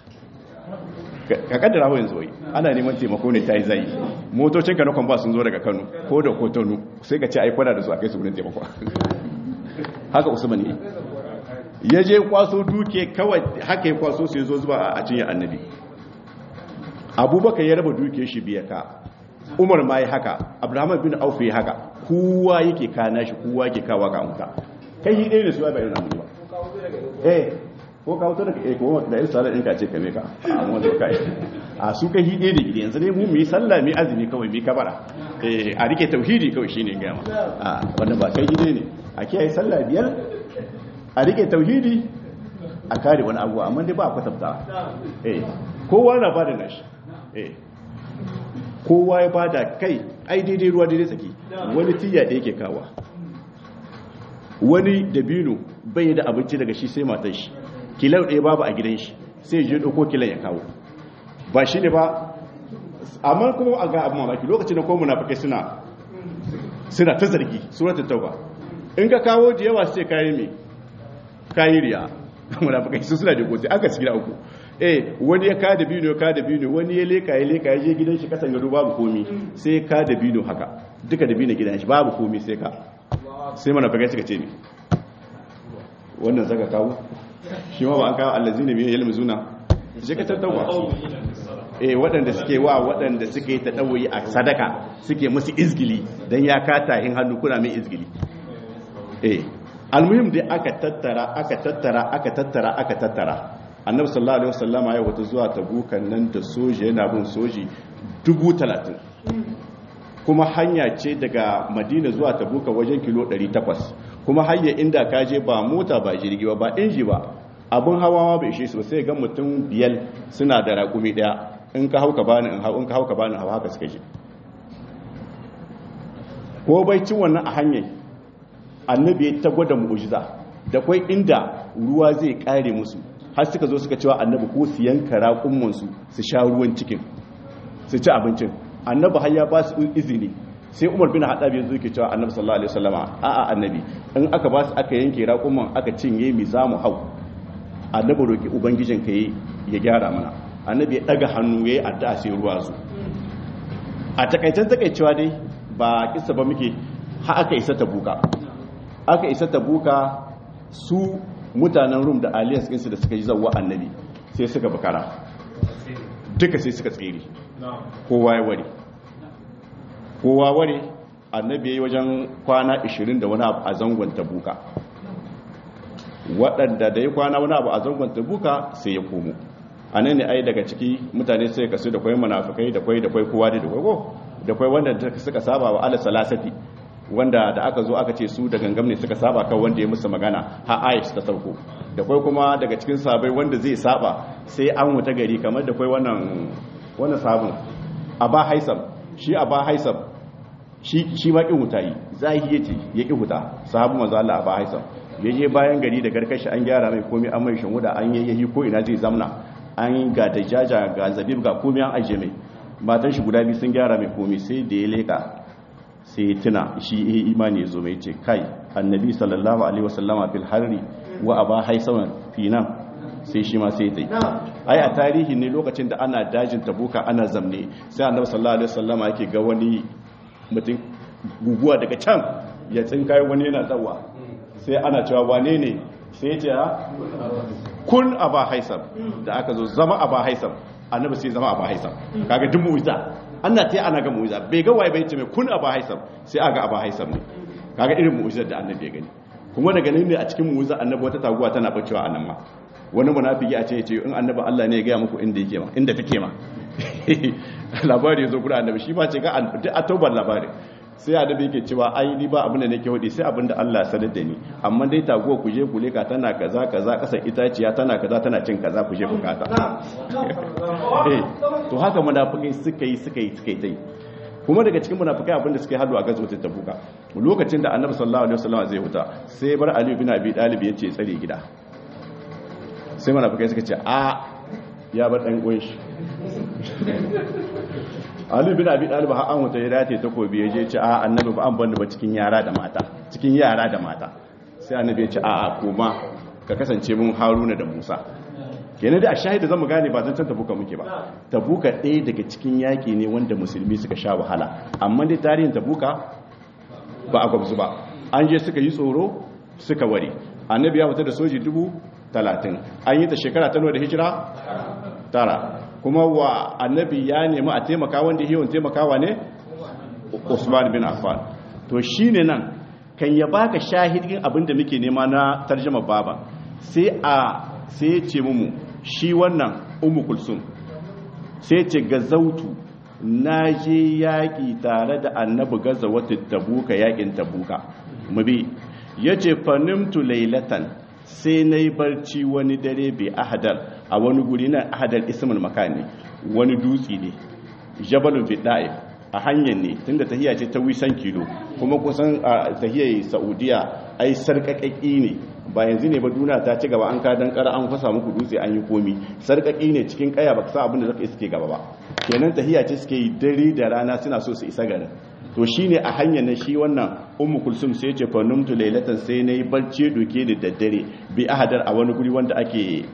ka kaddara ho yanzu wai ana neman taimako ne ta yi zai motocin ka na kwamba sun zo daga kano ko da kotonu sai ka ce ai kwana da su a kai su gudun taimako haka usman ne ya je kwaso duke kawai haka ya kwaso sai zo zuba a cinye annabi abubakar ya raba duke shi biya ka umar ma yi haka abraham bin auf ya haka kowa yake kana shi kowa yake kawa ga amta kai hi ɗaya da su ya bayan namu ba eh ko ka wuta daga eh ko da yin sallar ɗinka ce kame ka a wanda ka yi a su kai hi ɗaya da gidi yanzu ne mu mu yi sallah mu yi azumi kawai mu yi kabara eh a rike tauhidi kawai shine gama a wanda ba kai gidi ne a kiyaye sallah biyar a rike tauhidi a kare wani abuwa amma dai ba a kwatanta eh kowa na bada nashi eh kowa ya bada kai ai daidai ruwa daidai tsaki wani tiya da yake kawa wani dabino bai da abinci daga shi sai matar shi kilau ɗaya babu a gidan shi sai je ɗauko kilan ya kawo ba shi ne ba amma kuma a ga abin mamaki lokacin da kuma munafikai suna suna ta zargi suratul tauba in ka kawo da yawa sai kayi me kayi riya munafikai su suna da gote aka cikin uku eh wani ya kada bino ya kada bino wani ya leka ya leka ya je gidan shi kasan gado babu komi sai ka da bino haka duka da bino gidan shi babu komi sai ka sai mana fagai suka ce ne wannan zaka kawo shi ma ba an kawo allazina biyan yalmuzuna je ka tattawa eh waɗanda suke wa waɗanda suke ta ɗauyi a sadaka suke musu izgili don ya kata hin hannu kuna mai izgili eh almuhim dai aka tattara aka tattara aka tattara aka tattara annabi sallallahu alaihi wasallama ya wata zuwa tabukan nan da soji yana bin soji dubu talatin kuma hanya ce daga madina zuwa tabuka wajen kilo 800 kuma hanya inda ka je ba mota ba jirgi ba ba inji ba abun hawa ma bai ishe su ba sai ga mutum biyar suna da raƙumi ɗaya in ka hauka bani in hau in ka hauka bani hau haka suka je ko bai cin wannan a hanyar annabi ta gwada mu'ujiza da kwai inda ruwa zai kare musu har suka zo suka cewa annabi ko su yanka raƙummansu su sha ruwan cikin su ci abincin annabi har ya ba su izini sai umar bin haɗabi yanzu yake cewa annabi sallallahu alaihi wasallama a'a annabi in aka ba su aka yanke raƙumman aka cinye mi za mu hau annabi roki ubangijin ka yi ya gyara mana annabi ya ɗaga hannu ya yi addu'a sai ruwa su a takaicen takaicewa dai ba kisa ba muke ha aka isa ta buka aka isa ta buka su mutanen rum da alliance ɗinsu da suka yi zauwa annabi sai suka bukara duka sai suka tsere kowa ya ware kowa ware annabi ya yi wajen kwana 20 da wani a zangon tabuka waɗanda da ya kwana wani abu a zangon tabuka sai ya komo a nan ne ai daga ciki mutane sai kasu da kwai munafikai da kwai da kwai kowa da kwai ko da kwai wanda suka saba wa ala salasati wanda da aka zo aka ce su da gangam ne suka saba kan wanda ya musu magana ha aish ta sauko da kwai kuma daga cikin sabai wanda zai saba sai an wuta gari kamar da kwai wannan wannan sabon aba haisam shi aba haisam shi shi ma kin wuta yi zahi yace ya ki wuta sahabu manzo Allah aba haisam yaje bayan gari da garkashi an gyara mai komai an mai shinwuda an yayyahi ko ina zai zamna an ga dajaja ga zabib ga komai an aje mai matan shi guda biyu sun gyara mai komai sai da ya leka sai tuna shi ihe imani ya zo mai ce kai annabi sallallahu alaihi wasallama fil harri wa aba haisawan fi nan sai shi ma sai tai ai a tarihi ne lokacin da ana dajin tabuka ana zamne sai annabi sallallahu alaihi wasallama yake ga wani mutum guguwa daga can ya tsinkai wani yana tsawa sai ana cewa wane ne sai ya ce kun aba haisam da aka zo zama aba haisam annabi sai zama aba haisam kaga duk mu'jiza ana ta ana ga mu'jiza bai ga waye bai ce mai kun aba haisam sai aga aba haisam ne kaga irin mu'jizar da annabi ya gani kuma daga nan ne a cikin mu'jiza annabi wata taguwa tana bacewa a nan ma wani munafiki a ce ya ce in annabi Allah ne ya ga muku inda yake ma inda take ma labari ya zo guda annabi shi ba ce ga a taubar labari sai annabi yake cewa ai ni ba abin da nake hudi sai abin da Allah ya sanar da ni amma dai taguwa ku je ku leka tana kaza kaza kasar itaciya tana kaza tana cin kaza ku je ku kata to haka munafikai suka yi suka yi suka yi tai kuma daga cikin munafikai abin da suka yi halu a gazo ta tabuka lokacin da annabi sallallahu alaihi wasallam zai huta sai bar ali bin abi talib ya ce tsare gida sai munafikai suka ce a ya bar dan uwan shi Ali bin Abi Talib har an wuta ya dace takobi ya je ce a annabi ba an banda ba cikin yara da mata cikin yara da mata sai annabi ya ce a a kuma ka kasance mun Haruna da Musa kenan da a shahida zamu gane ba zan tabuka muke ba tabuka ɗaya daga cikin yaki ne wanda musulmi suka sha wahala amma dai tarihin tabuka ba a gwabzu ba an je suka yi tsoro suka ware annabi ya fita da soji dubu talatin an yi ta shekara ta da hijira tara kuma wa annabi ya nemi a taimaka wanda yawan taimakawa ne Usman bin Affan to shine nan kan ya baka shahidin abinda muke nema na tarjuma baba sai a sai ce mu shi wannan ummu kulsum sai ce gazautu na je yaƙi tare da annabi gaza wata tabuka yaƙin tabuka mubi yace fanimtu lailatan sai na yi barci wani dare bai ahadar a wani guri na ahadar ismul makani wani dutse ne jabalun fidda'if a hanyar ne tunda tahiya ce ta wisan kilo kuma kusan a tahiyar saudiya ai sarƙaƙaƙi ne ba yanzu ne ba duna ta ci gaba an ka dan kara an fasa muku dutse an yi komi sarƙaƙi ne cikin kaya ba sa abin da zaka iske gaba ba kenan tahiya ce suke yi dare da rana suna so su isa garin to shine a hanyar na shi wannan ummu kulsum sai ce fa numtu laylatan sai nayi barci doke da daddare bi ahadar a wani guri wanda ake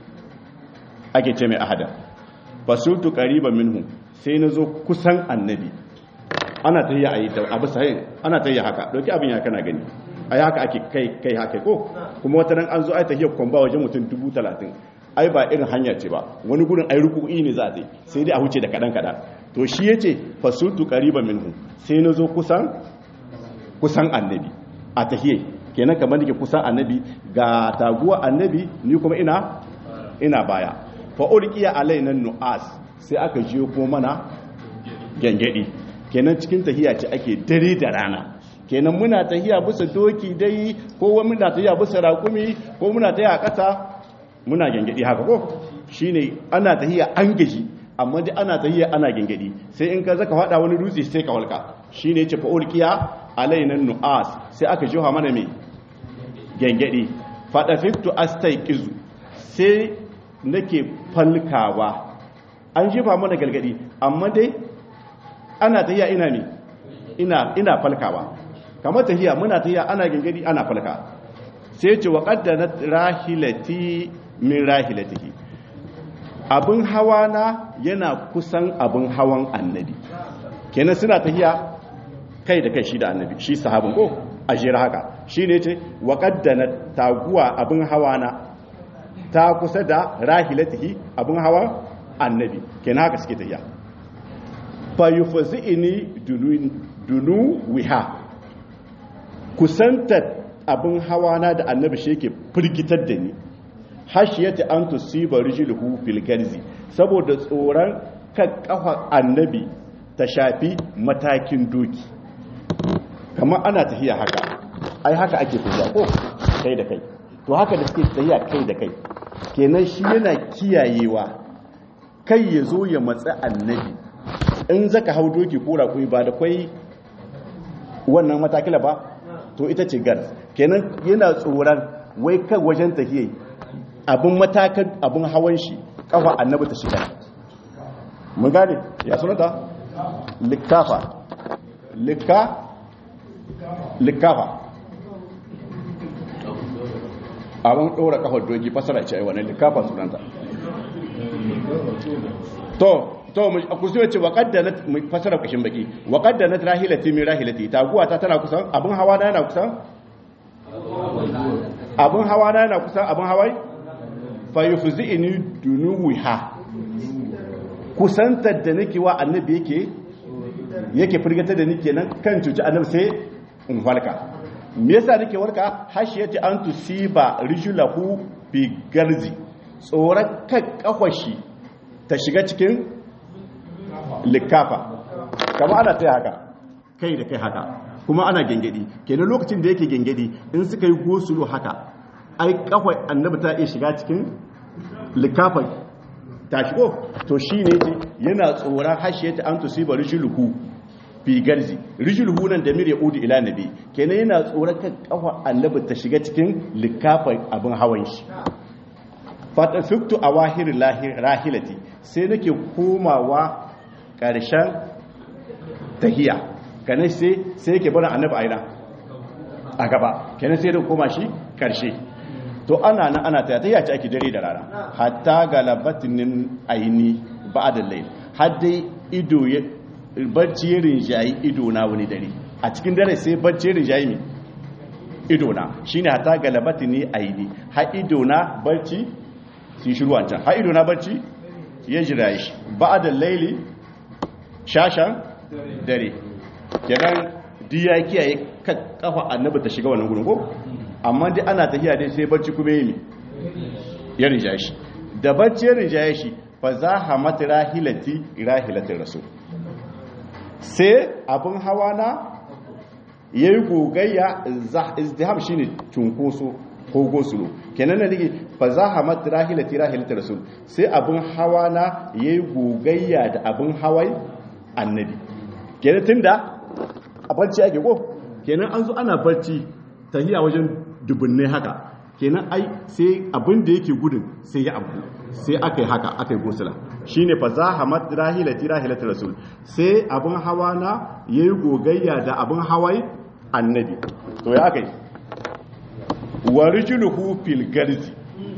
ake ce mai ahadar fasultu qariban minhu sai nazo kusan annabi ana tayya ayi da abu sai ana tayya haka doki abin ya kana gani ai haka ake kai kai haka ko kuma wata ran an zo ai tahiyar kwamba wajen mutum 30 ai ba irin hanya ce ba wani gurin ai ruku'i ne za a sai dai a huce da kadan kadan to shi yace fasultu qariban minhu sai nazo kusan kusan annabi a tahiyya kenan kamar dake kusan annabi ga taguwa annabi ni kuma ina ina baya fa ulqiya alaina nu'as sai aka jiyo ko mana gengedi kenan cikin tahiya ce ake dare da rana kenan muna tahiya bisa doki dai ko muna tahiya bisa raƙumi ko muna tahiya ƙasa muna gengedi haka ko shine ana tahiya an gaji amma dai ana tahiya ana gengedi sai in ka zaka fada wani dutse sai ka walka shine yace fa ulqiya alaina nu'as sai aka jiha mana me gengedi fadafitu astaiqizu sai nake falkawa an jefa mana galgadi amma dai ana tahiya ina ne ina ina falkawa kamar tahiya muna tahiya ana gengedi ana falka sai ce wa qaddanat rahilati min rahilatihi abin hawa na yana kusan abin hawan annabi kenan suna tahiya kai da kai shi da annabi shi sahabin ko a jira haka shi ne ce wa qaddanat taguwa abin hawa na ta kusa da rahilatihi abin hawa annabi kenan haka suke tafiya fa yufzi'ini dunu dunu wiha kusanta abin hawa na da annabi shi yake firgitar da ni hashiyati an tusiba rijluhu fil garzi saboda tsoron kan kafa annabi ta shafi matakin doki kamar ana tafiya haka ai haka ake tafiya ko kai da kai to haka da suke tafiya kai da kai kenan shi yana kiyayewa kai ya zo ya matsa annabi in zaka hau doki ko raƙumi ba da kwai wannan matakila ba to ita ce gar kenan yana tsoron wai kan wajen tafiye abin matakan abin hawan shi kafa annabi ta shiga mun gane ya sunata likafa lika likafa abin ɗora kafar doki fasara ce wannan likafa sunanta to to a kusa ce wa qaddanat fasara kashin baki wa qaddanat rahilati min rahilati taguwa ta tana kusan abin hawa na yana kusan abin hawa na yana kusan abin hawai fa yufzi'ni dunuha kusantar da nake wa annabi yake yake firgata da nake nan kan cuci annabi sai in falka me yasa nake warka hashiyati an tusiba rijlahu bi garzi tsoron kan kafashi ta shiga cikin likafa kama ana taya haka kai da kai haka kuma ana gengedi kenan lokacin da yake gengedi in suka yi gosulo haka ai kafai annabi ta iya shiga cikin likafa ta shigo to shi ne ce yana tsoron hashiyata an tusiba rijluhu fi garzi rijluhu nan da mire udu ila nabi kenan yana tsoron kan kafa annabi ta shiga cikin likafa abin hawan shi fatafiktu a wahirin rahilati sai nake komawa ƙarshen tahiya kanan sai sai yake bana annabi aina a gaba kenan sai da koma shi ƙarshe to ana nan ana ta tahiya ce ake dare da rana hatta galabatinin aini ba'da layl har dai ido ya barci ya rinjayi ido na wani dare a cikin dare sai barci ya rinjayi mi ido na shine hatta galabatini aini har ido na barci sun shiru wancan har ido na barci ya jira shi ba da laili shashan dare kenan duk ya kiyaye kafa annabi ta shiga wannan gudun ko amma dai ana tafiya dai sai barci kuma yi ya rinja shi da barci ya rinja shi fa za ha mata rahilati rahilatin rasul sai abin hawa na ya yi gogayya izdiham shine cunkoso ko gosulo kenan na dige fa za ha mat rahilati rahilati rasul sai abin hawa na yayi gogayya da abin hawai annabi kenan tunda a barci ake ko kenan an zo ana barci tahiya wajen dubunne haka kenan ai sai abin da yake gudun sai ya abu sai aka yi haka aka yi gosula shine fa za ha mat rahilati rahilati rasul sai abin hawa na yayi gogayya da abin hawai annabi to ya aka yi wa rijluhu fil garzi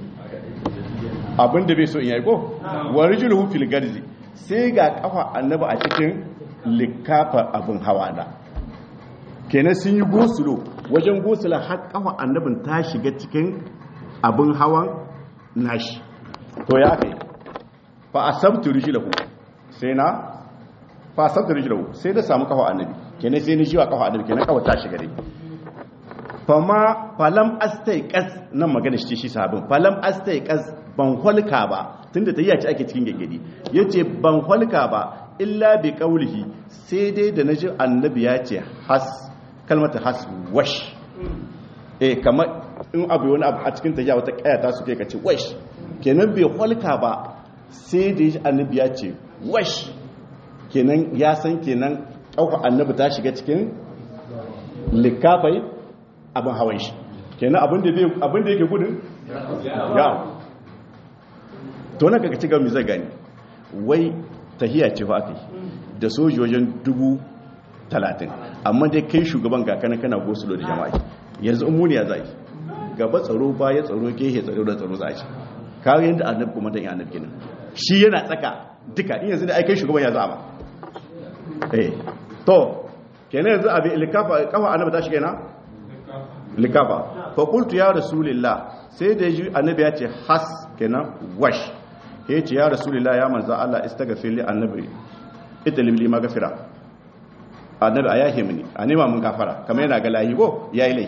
abinda bai so in yayi ko wa rijluhu fil garzi sai ga kafa annabi a cikin likafa abin hawa da kenan sun yi gosulo wajen gosula har kafa annabin ta shiga cikin abin hawan nashi to ya kai fa asabtu rijluhu sai na fa asabtu rijluhu sai da samu kafa annabi kenan sai ni jiwa kafa annabi kenan kafa ta shiga dai fama falam astaiqas nan magana shi shi sabin falam astaiqas ban holka ba tunda ta yace ake cikin gaggadi yace ban holka ba illa bi qaulihi sai dai da naji annabi ya ce has kalmata has wash eh kamar in abu wani abu a cikin ta ya wata kaya ta su kai kace wash kenan bai holka ba sai da annabi ya ce wash kenan ya san kenan kauka annabi ta shiga cikin likafai abin hawan shi kenan abin da yake gudun ya to na kaka cigaba mai zai gani wai tahiya ce fa aka yi da sojojin dubu talatin amma dai kai shugaban ga kana kana gosulo da jama'a yanzu umuniya za yi gaba tsaro baya tsaro kehe tsaro da tsaro za a ci kawo yadda annabi kuma dan annabi kenan shi yana tsaka duka in yanzu da ai kai shugaban ya za ba eh to kenan yanzu abin likafa kafa annabi ta shi kenan likafa fa qultu ya rasulillah sai da ji annabi ya ce has kenan wash ya ce ya rasulillah ya manzo Allah istaghfir li annabi italib li magfira annabi ayahi mini a nema mun gafara kamar yana ga lahi go yayi lahi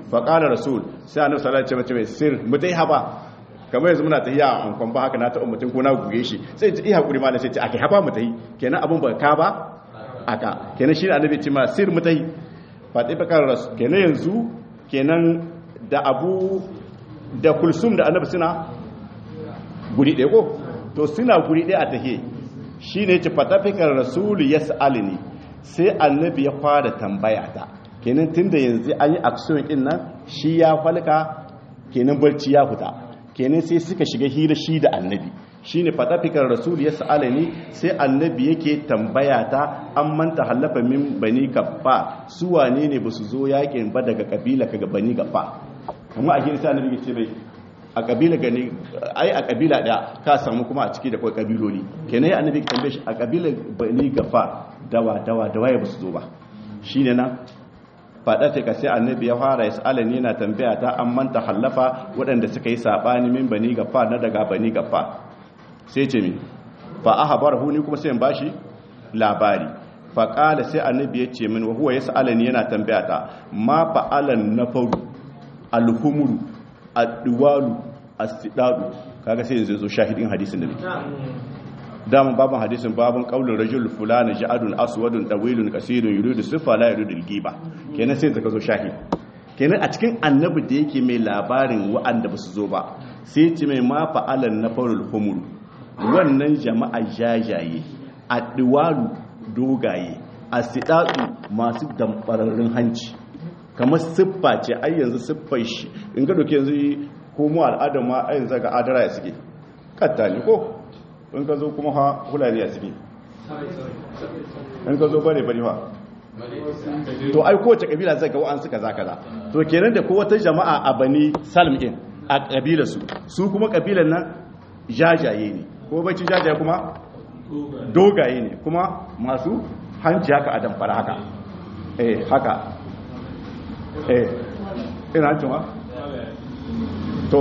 fa qala rasul sai annabi sallallahu alaihi wasallam ce sir mutai haba kamar yanzu muna tafiya a ankon ba haka na ta ummatin ko na guge shi sai ta iya hakuri ma sai ce akai haba mutai kenan abun ba ka ba aka kenan shi annabi ce ma sir mutai fa dai bakar rasul kenan yanzu kenan da abu da kulsum da annabi suna guri ɗaya ko to suna guri ɗaya a tahe shi ne ce fatafikar rasulu ya sa'alini sai annabi ya fara tambaya ta kenan tun da yanzu an yi aksiyon ɗin nan shi ya falka kenan barci ya fita kenan sai suka shiga hira shi da annabi shi ne fatafikar rasulu ya sa'alini sai annabi yake tambaya ta an manta hallafa min bani gaffa su wane ne ba su zo yakin ba daga kabila ka ga bani gaffa kuma a hira sai annabi ya ce bai a kabila gani ai a kabila da ka samu kuma a ciki da kai kabiloli kenan annabi ka tambaye shi a kabila bani gafa dawa dawa dawa ya basu zo ba shine nan fada ce ka sai annabi ya fara yasalani yana tambaya ta an manta hallafa waɗanda suka yi sabani min bani gafa na daga bani gafa sai ce mi fa ahbarahu ni kuma sai in bashi labari fa qala sai annabi ya ce min wa huwa yasalani yana tambaya ta ma fa'alan nafaru alhumuru adduwalu astidadu kaga sai yanzu zo shahidin hadisin da muke dama babun hadisin babun qaulur rajul fulana ja'adun aswadun tawilun qasirun yuridu sifa la yuridu al-ghiba kenan sai zaka zo shahid kenan a cikin annabi da yake mai labarin wa'anda basu zo ba sai ce mai ma fa'alan nafarul humur wannan jama'a jajaye adduwalu dogaye astidadu masu dambararrun hanci kamar siffa ce ai yanzu siffar shi in ga doke yanzu ko mu al'adar ma ai yanzu ga adara ya suke katta ne ko in ka zo kuma ha hulani ya suke in ka zo bare bari fa to ai kowace kabila zai ga wa'an suka za kaza to kenan da kowace jama'a a bani salm din a kabila su su kuma kabilan nan jajaye ne ko bacci jajaye kuma dogaye ne kuma masu hanci haka a damfara haka eh haka eh ina cewa to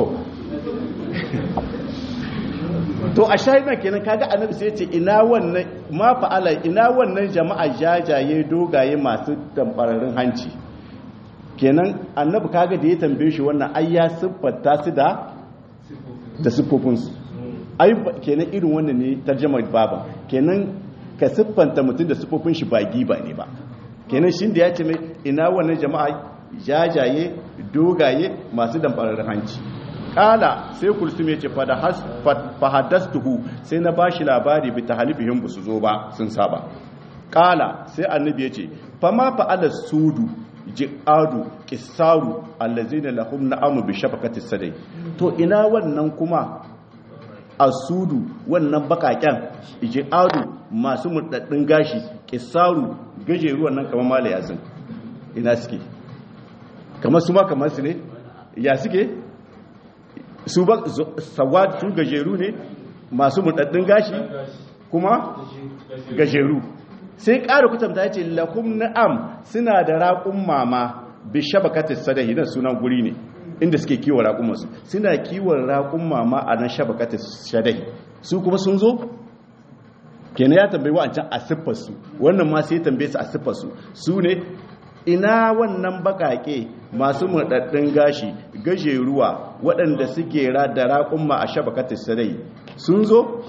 to a shahidan kenan kaga annabi sai ce ina wannan ma fa'ala ina wannan jama'a jajaye dogaye masu tambararin hanci kenan annabi kaga da ya tambaye shi wannan ai ya siffata su da da siffofinsu ai kenan irin wannan ne tarjamar baba kenan ka siffanta mutum da siffofin shi ba giba ne ba kenan shi da ya ce mai ina wannan jama'a jajaye dogaye masu damfarar hanci kala sai kulsum ya ce fahadastuhu sai na bashi labari bi tahalifihim ba su zo ba sun saba kala sai annabi ya ce fama fa'ala sudu ji'adu kisaru allazina lahum na'amu bi shafaqati sadai to ina wannan kuma asudu wannan bakaken ji'adu masu murdaddin gashi kisaru gajeruwan nan kamar mala yazin ina suke kamar su ma kamar su ne ya suke su ba sawad su gajeru ne masu murdaddin gashi kuma gajeru sai ƙara kutamta ya ce lahum na'am suna da raƙun mama bi shabakatis sadahi nan sunan guri ne inda suke kiwon raƙumansu suna kiwon raƙun mama a nan shabakatis sadahi su kuma sun zo kenan ya tambayi wa'ancan a siffarsu wannan ma sai tambaye su a siffarsu su ne ina wannan bakake masu murdaddin gashi gajeruwa waɗanda suke da raƙumma a shabakatis sadai sun zo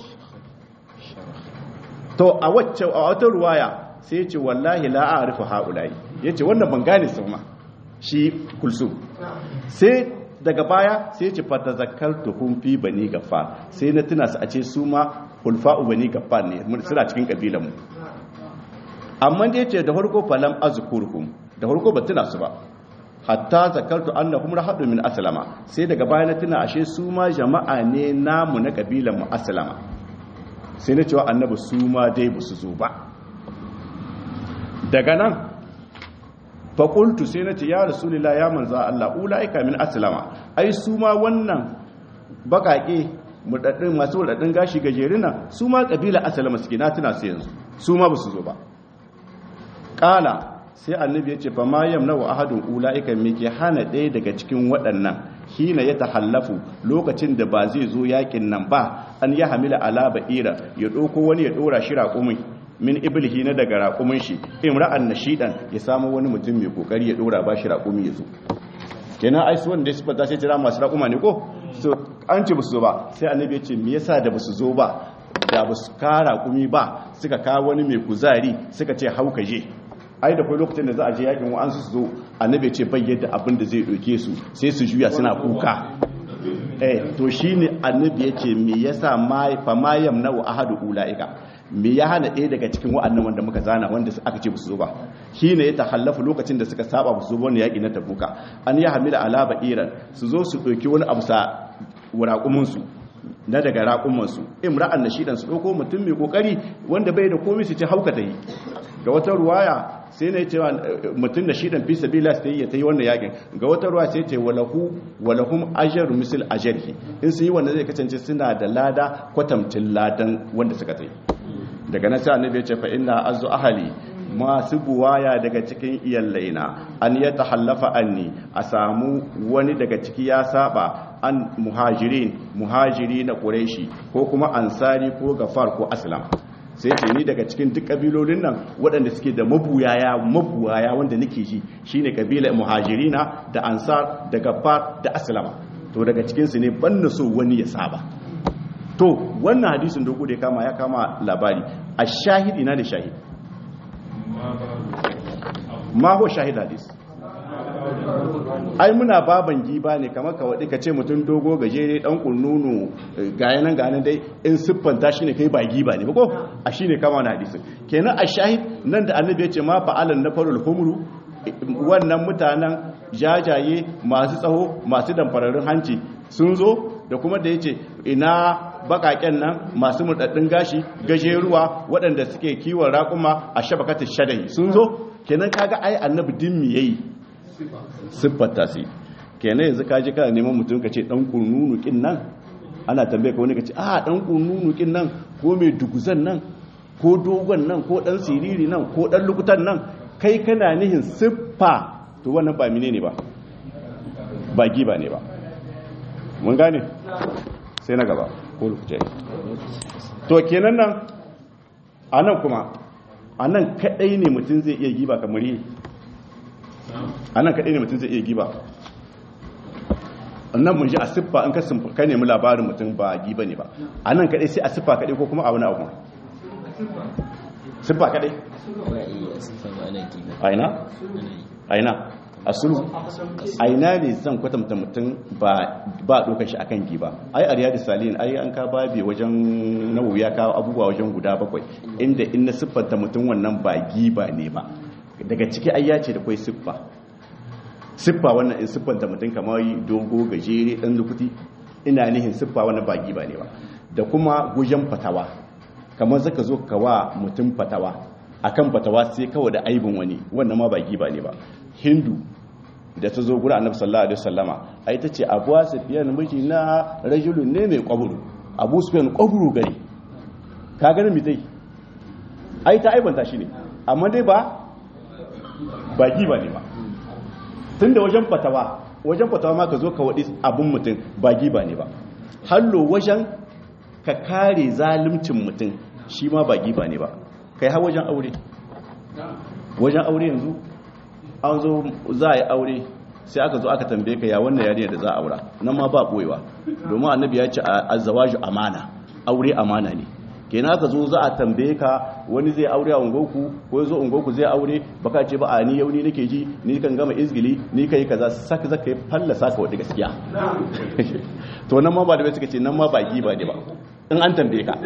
to a wacce a wata ruwaya sai ce wallahi la a'rifu haula'i yace wannan ban gane su ma shi kulsum sai daga baya sai ce fata zakartu hum fi bani gaffar sai na tuna su a ce su ma hulfa'u bani gaffar ne suna cikin kabilan mu amma da yace da farko falam azkurhum da farko ba tuna su ba hatta zakartu annahum rahadu min aslama sai daga baya na tuna ashe su ma jama'a ne namu na kabilan mu aslama sai na cewa annabi su ma dai ba su zo ba daga nan faƙultu sai na ce ya rasulila ya manza Allah ula'ika min aslama ai su ma wannan baƙaƙe murɗaɗɗin masu murɗaɗɗin gashi gajerina su ma ƙabila asalama suke na tuna su yanzu su ma ba su zo ba ƙala sai annabi ya ce fa ma yamna wa ahadun ula'ika me ke hana ɗaya daga cikin waɗannan hina ya tahallafu lokacin da ba zai zo yakin nan ba an ya hamila ala ba'ira ya ɗauko wani ya ɗora shi raƙumin min iblihi na daga raƙumin shi imra'an nashidan ya samu wani mutum mai kokari ya ɗora ba shi raƙumi ya zo kenan ai su wanda su fata sai tira masu raƙuma ne ko so an ce basu zo ba sai annabi ya ce me yasa da basu zo ba da basu kara kumi ba suka kawo wani mai kuzari suka ce hauka je ai da kai lokacin da za a je yakin wa'an su zo annabi ya ce bai yadda abin da zai doke su sai su juya suna kuka eh to shine annabi ya ce me yasa ma fa ma yamna'u ahadu ulaika me ya hana ɗaya daga cikin wa'annan wanda muka zana wanda aka ce su zo ba shi ne ya tahallafu lokacin da suka saba su zo wani yaƙi na tabuka an yi hamila alaba iran su zo su ɗauki wani abu sa raƙuminsu na daga raƙumansu imra'an na shidan su ɗauko mutum mai ƙoƙari wanda bai da komai su ce hauka ta yi ga wata ruwaya sai na cewa mutum da shidan fi sabila su yi ta yi wannan yaƙin ga wata ruwa sai ce walahu walahum ajaru misal ajarhi in su yi wanda zai kasance suna da lada kwatamcin ladan wanda suka ta yi daga nan sai annabi ya ce fa inna azu ahli masu buwaya daga cikin iyallaina an ya tahallafa anni a samu wani daga ciki ya saba an muhajirin muhajiri na quraishi ko kuma ansari ko gafar ko aslam sai ce ni daga cikin duk kabilolin nan waɗanda suke da mabuyaya mabuwaya wanda nake ji shine kabilar muhajirina da ansar da gafar da aslama to daga cikin su ne ban so wani ya saba to wannan hadisin dogo da ya kama ya kama labari a shahid ina da shahid ma ho shahid hadis ai muna baban giba ne kamar ka waɗi ka ce mutum dogo gajere ɗan ƙunnunu gaya nan ganin dai in siffanta shi ne kai ba giba ne ba ko a shi ne kama wani hadisin kenan a shahid nan da annabi ya ce ma fa'alan na farul humru wannan mutanen jajaye masu tsaho masu damfararrun hanci sun zo da kuma da ya ce ina bakaken nan masu murdaddin gashi gajeruwa waɗanda suke kiwon raƙuma a shabakatar shadai sun zo kenan kaga ai annabi din mi yayi siffata su kenan yanzu ka je kana neman mutum ka ce dan kununu kin nan ana tambaye ka wani ka ce a dan kununu kin nan ko mai duguzan nan ko dogon nan ko dan siriri nan ko dan lukutan nan kai kana nihin siffa to wannan ba mine ne ba ba giba ne ba mun gane sai na gaba ko lokaci to kenan nan a nan kuma a nan kadai ne mutum zai iya giba kamar yi a nan kadai ne mutum zai iya giba nan mun ji a siffa in ka nemi labarin mutum ba giba ne ba a nan kadai sai a siffa kadai ko kuma a wani abu siffa kadai aina aina a sulhu aina ne zan kwatanta mutum ba ɗaukar shi akan giba ai a riyadu salin ai an ka babi wajen nawawi ya kawo abubuwa wajen guda bakwai inda in na siffanta mutum wannan ba giba ne ba daga ciki ai ya ce da kwai siffa siffa wannan in siffanta mutum kamar dogo gajere ɗan lukuti ina nihin siffa wannan ba giba ne ba da kuma gujen fatawa kamar zaka zo ka wa mutum fatawa akan fatawa sai kawai da aibin wani wannan ma ba giba ne ba hindu da ta zo gura annabi sallallahu alaihi wasallama ai ta ce abu sufyan miji na rajulun ne mai kwaburu abu sufyan kwaburu gari ka ganin mi tai ai ta aibanta shi ne amma dai ba ba giba ne ba tunda wajen fatawa wajen fatawa ma ka zo ka wadi abun mutum ba giba ne ba hallo wajen ka kare zalimcin mutum shi ma ba giba ne ba kai har wajen aure wajen aure yanzu an zo za a yi aure sai aka zo aka tambaye ka ya wannan yarinya da za a aura nan ma ba boyewa domin annabi ya ce azzawaju amana aure amana ne kenan aka zo za a tambaye ka wani zai aure a ungoku ko zo ungoku zai aure baka ce ba a ni yau ni nake ji ni kan gama izgili ni kai kaza saka zaka fallasa ka wadda gaskiya to nan ma ba da bai suka ce nan ma ba giba ne ba in an tambaye ka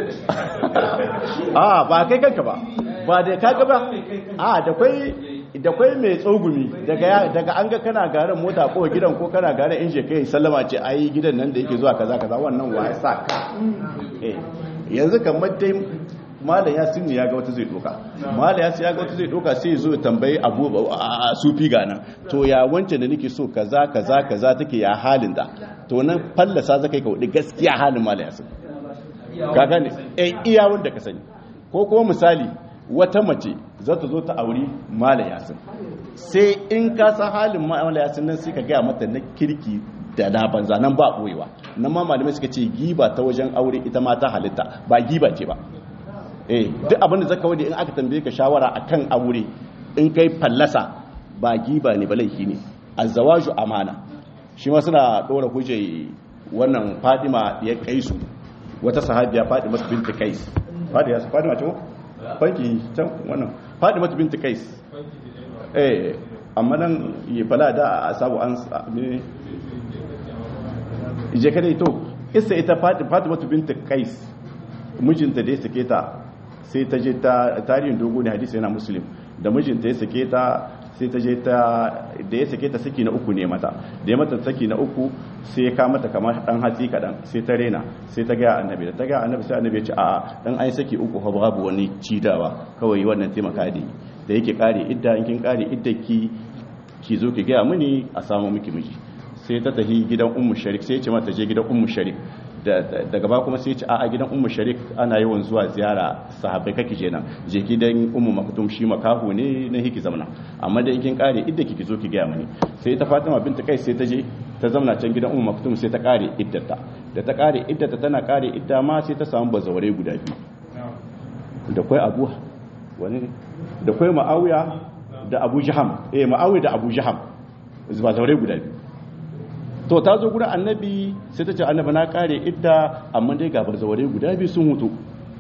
a ba kai kanka ba ba da kaga ba a da kwai da kwai mai tsogumi daga daga an ga kana garin mota ko gidan ko kana garin inje kai sallama ce ai gidan nan da yake zuwa kaza kaza wannan wa ya sa ka eh yanzu kamar dai malam ya sinu ya ga wata zai doka malam ya ya ga wata zai doka sai zo tambayi abu a sufi ga nan to ya wancan da nake so kaza kaza kaza take ya halin da to nan fallasa zakai ka wadi gaskiya halin malam ya sinu ka gane eh iya wanda ka sani ko kuma misali wata mace za ta zo ta auri mala yasin sai in ka san halin mala yasin nan sai ka gaya mata na kirki da na banza nan ba boyewa nan ma malamai suka ce giba ta wajen aure ita ma ta halitta ba giba ce ba eh duk abin da zaka wade in aka tambaye ka shawara akan aure in kai fallasa ba giba ne ba laifi ne azawaju amana shi ma suna dora hujjai wannan Fadima ya kaisu wata sahabiya Fadima binti Kais Fadima Fadima ce ko fanki can wannan Fadima binti Kais eh amma nan yi fala da a sabu an ne je kada to isa ita Fatima binti Kais mijinta da ya sake ta sai ta je ta tarihin dogo ne hadisi yana muslim da mijinta ya sake ta sai ta je ta da ya sake ta saki na uku ne mata da ya mata saki na uku sai ya ka mata kamar dan hatsi kadan sai ta rena sai ta ga annabi da ta ga annabi sai annabi ya ce a'a dan ai saki uku fa babu wani cidawa kawai wannan taimaka da da yake kare idda in kin kare idda ki ki zo ki ga mini a samu miki miji sai ta tafi gidan ummu sharik sai ya ce mata je gidan ummu sharik daga ba kuma sai ce a gidan ummu sharik ana yawan zuwa ziyara sahabbai kake je nan je gidan ummu maktum shi makahu ne na hiki zamana amma da kin kare idda kike zo ki ga mani sai ta Fatima binta kai sai ta je ta zamana can gidan ummu maktum sai ta kare iddata da ta kare iddata tana kare idda ma sai ta samu bazaware guda biyu da kai Abu wani ne da kai Muawiya da Abu Jaham eh Muawiya da Abu Jaham bazaware guda biyu to ta zo gurin annabi sai ta ce annabi na kare idda amma dai ga bazaware guda biyu sun hutu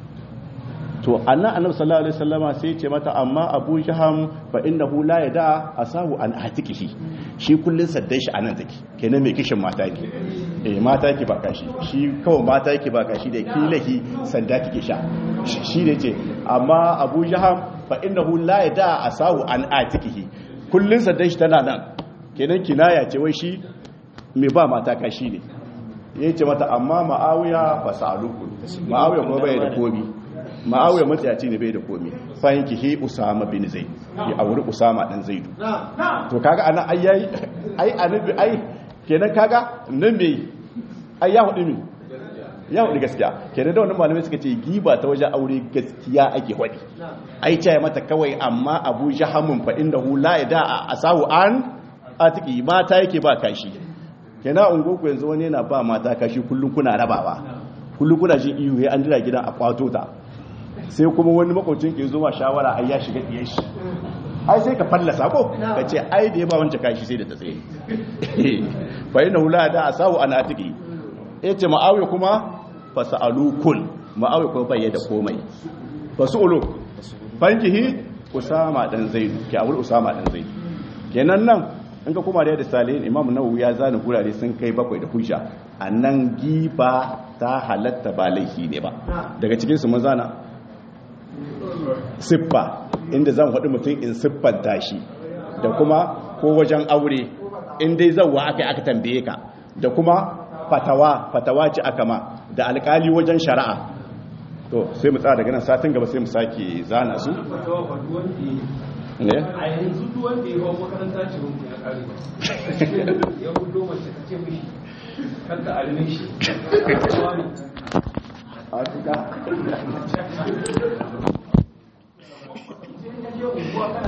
to annan annabi sallallahu alaihi wasallama sai ya ce mata amma abu jaham fa innahu la yada asahu an atikihi shi kullun saddan shi anan take kenan mai kishin mata yake eh mata yake ba kashi shi kawai mata yake ba kashi da kilahi sanda kike sha shi ne ce amma abu jaham fa innahu la yada asahu an atikihi kullun saddan shi tana nan kenan kinaya ce wai shi mai ba mata kashi ne ya ce mata amma ma'awiya ba sa'aluku ma'awiya kuma bai da komi ma'awiya matsayaci ne bai da komi fahim ki he usama bin zai ya auri usama dan zaidu to kaga ana ai yayi ai anabi ai kenan kaga nan me ai ya hudu ne ya hudu gaskiya kenan da wannan malamai suka ce giba ta wajen aure gaskiya ake hudi ai ce mata kawai amma abu jahamun fa innahu la yada asahu an atiki mata yake ba kashi kenan ungoku yanzu wani yana ba mata kashi kullum kuna rabawa kullum kuna jin iyo ya an jira gidan a kwato ta sai kuma wani makwacin ke zuwa shawara ai ya shiga diyan shi ai sai ka fallasa ko ka ce ai da ya ba wancan kashi sai da ta tsaye fa inna hula da asawu an atiki yace ma'awiya kuma fasalukun ma'awiya kuma bai da komai fasulu fankihi usama dan zaidu ki awul usama dan zaidu kenan nan in ka kuma da salihin imam nawawi ya zana gurare sun kai bakwai da hujja a nan giba ta halatta ba laifi ne ba daga cikin su mun zana siffa inda zan faɗi mutum in siffanta shi da kuma ko wajen aure in dai zauwa aka yi aka tambaye ka da kuma fatawa fatawa ce aka ma da alkali wajen shari'a to sai mu tsara daga nan satin gaba sai mu sake zana su ne a yanzu duk wanda ya hau makaranta ce wanda ya kare ba ya hudo mace ka ce mishi kanta alimin shi a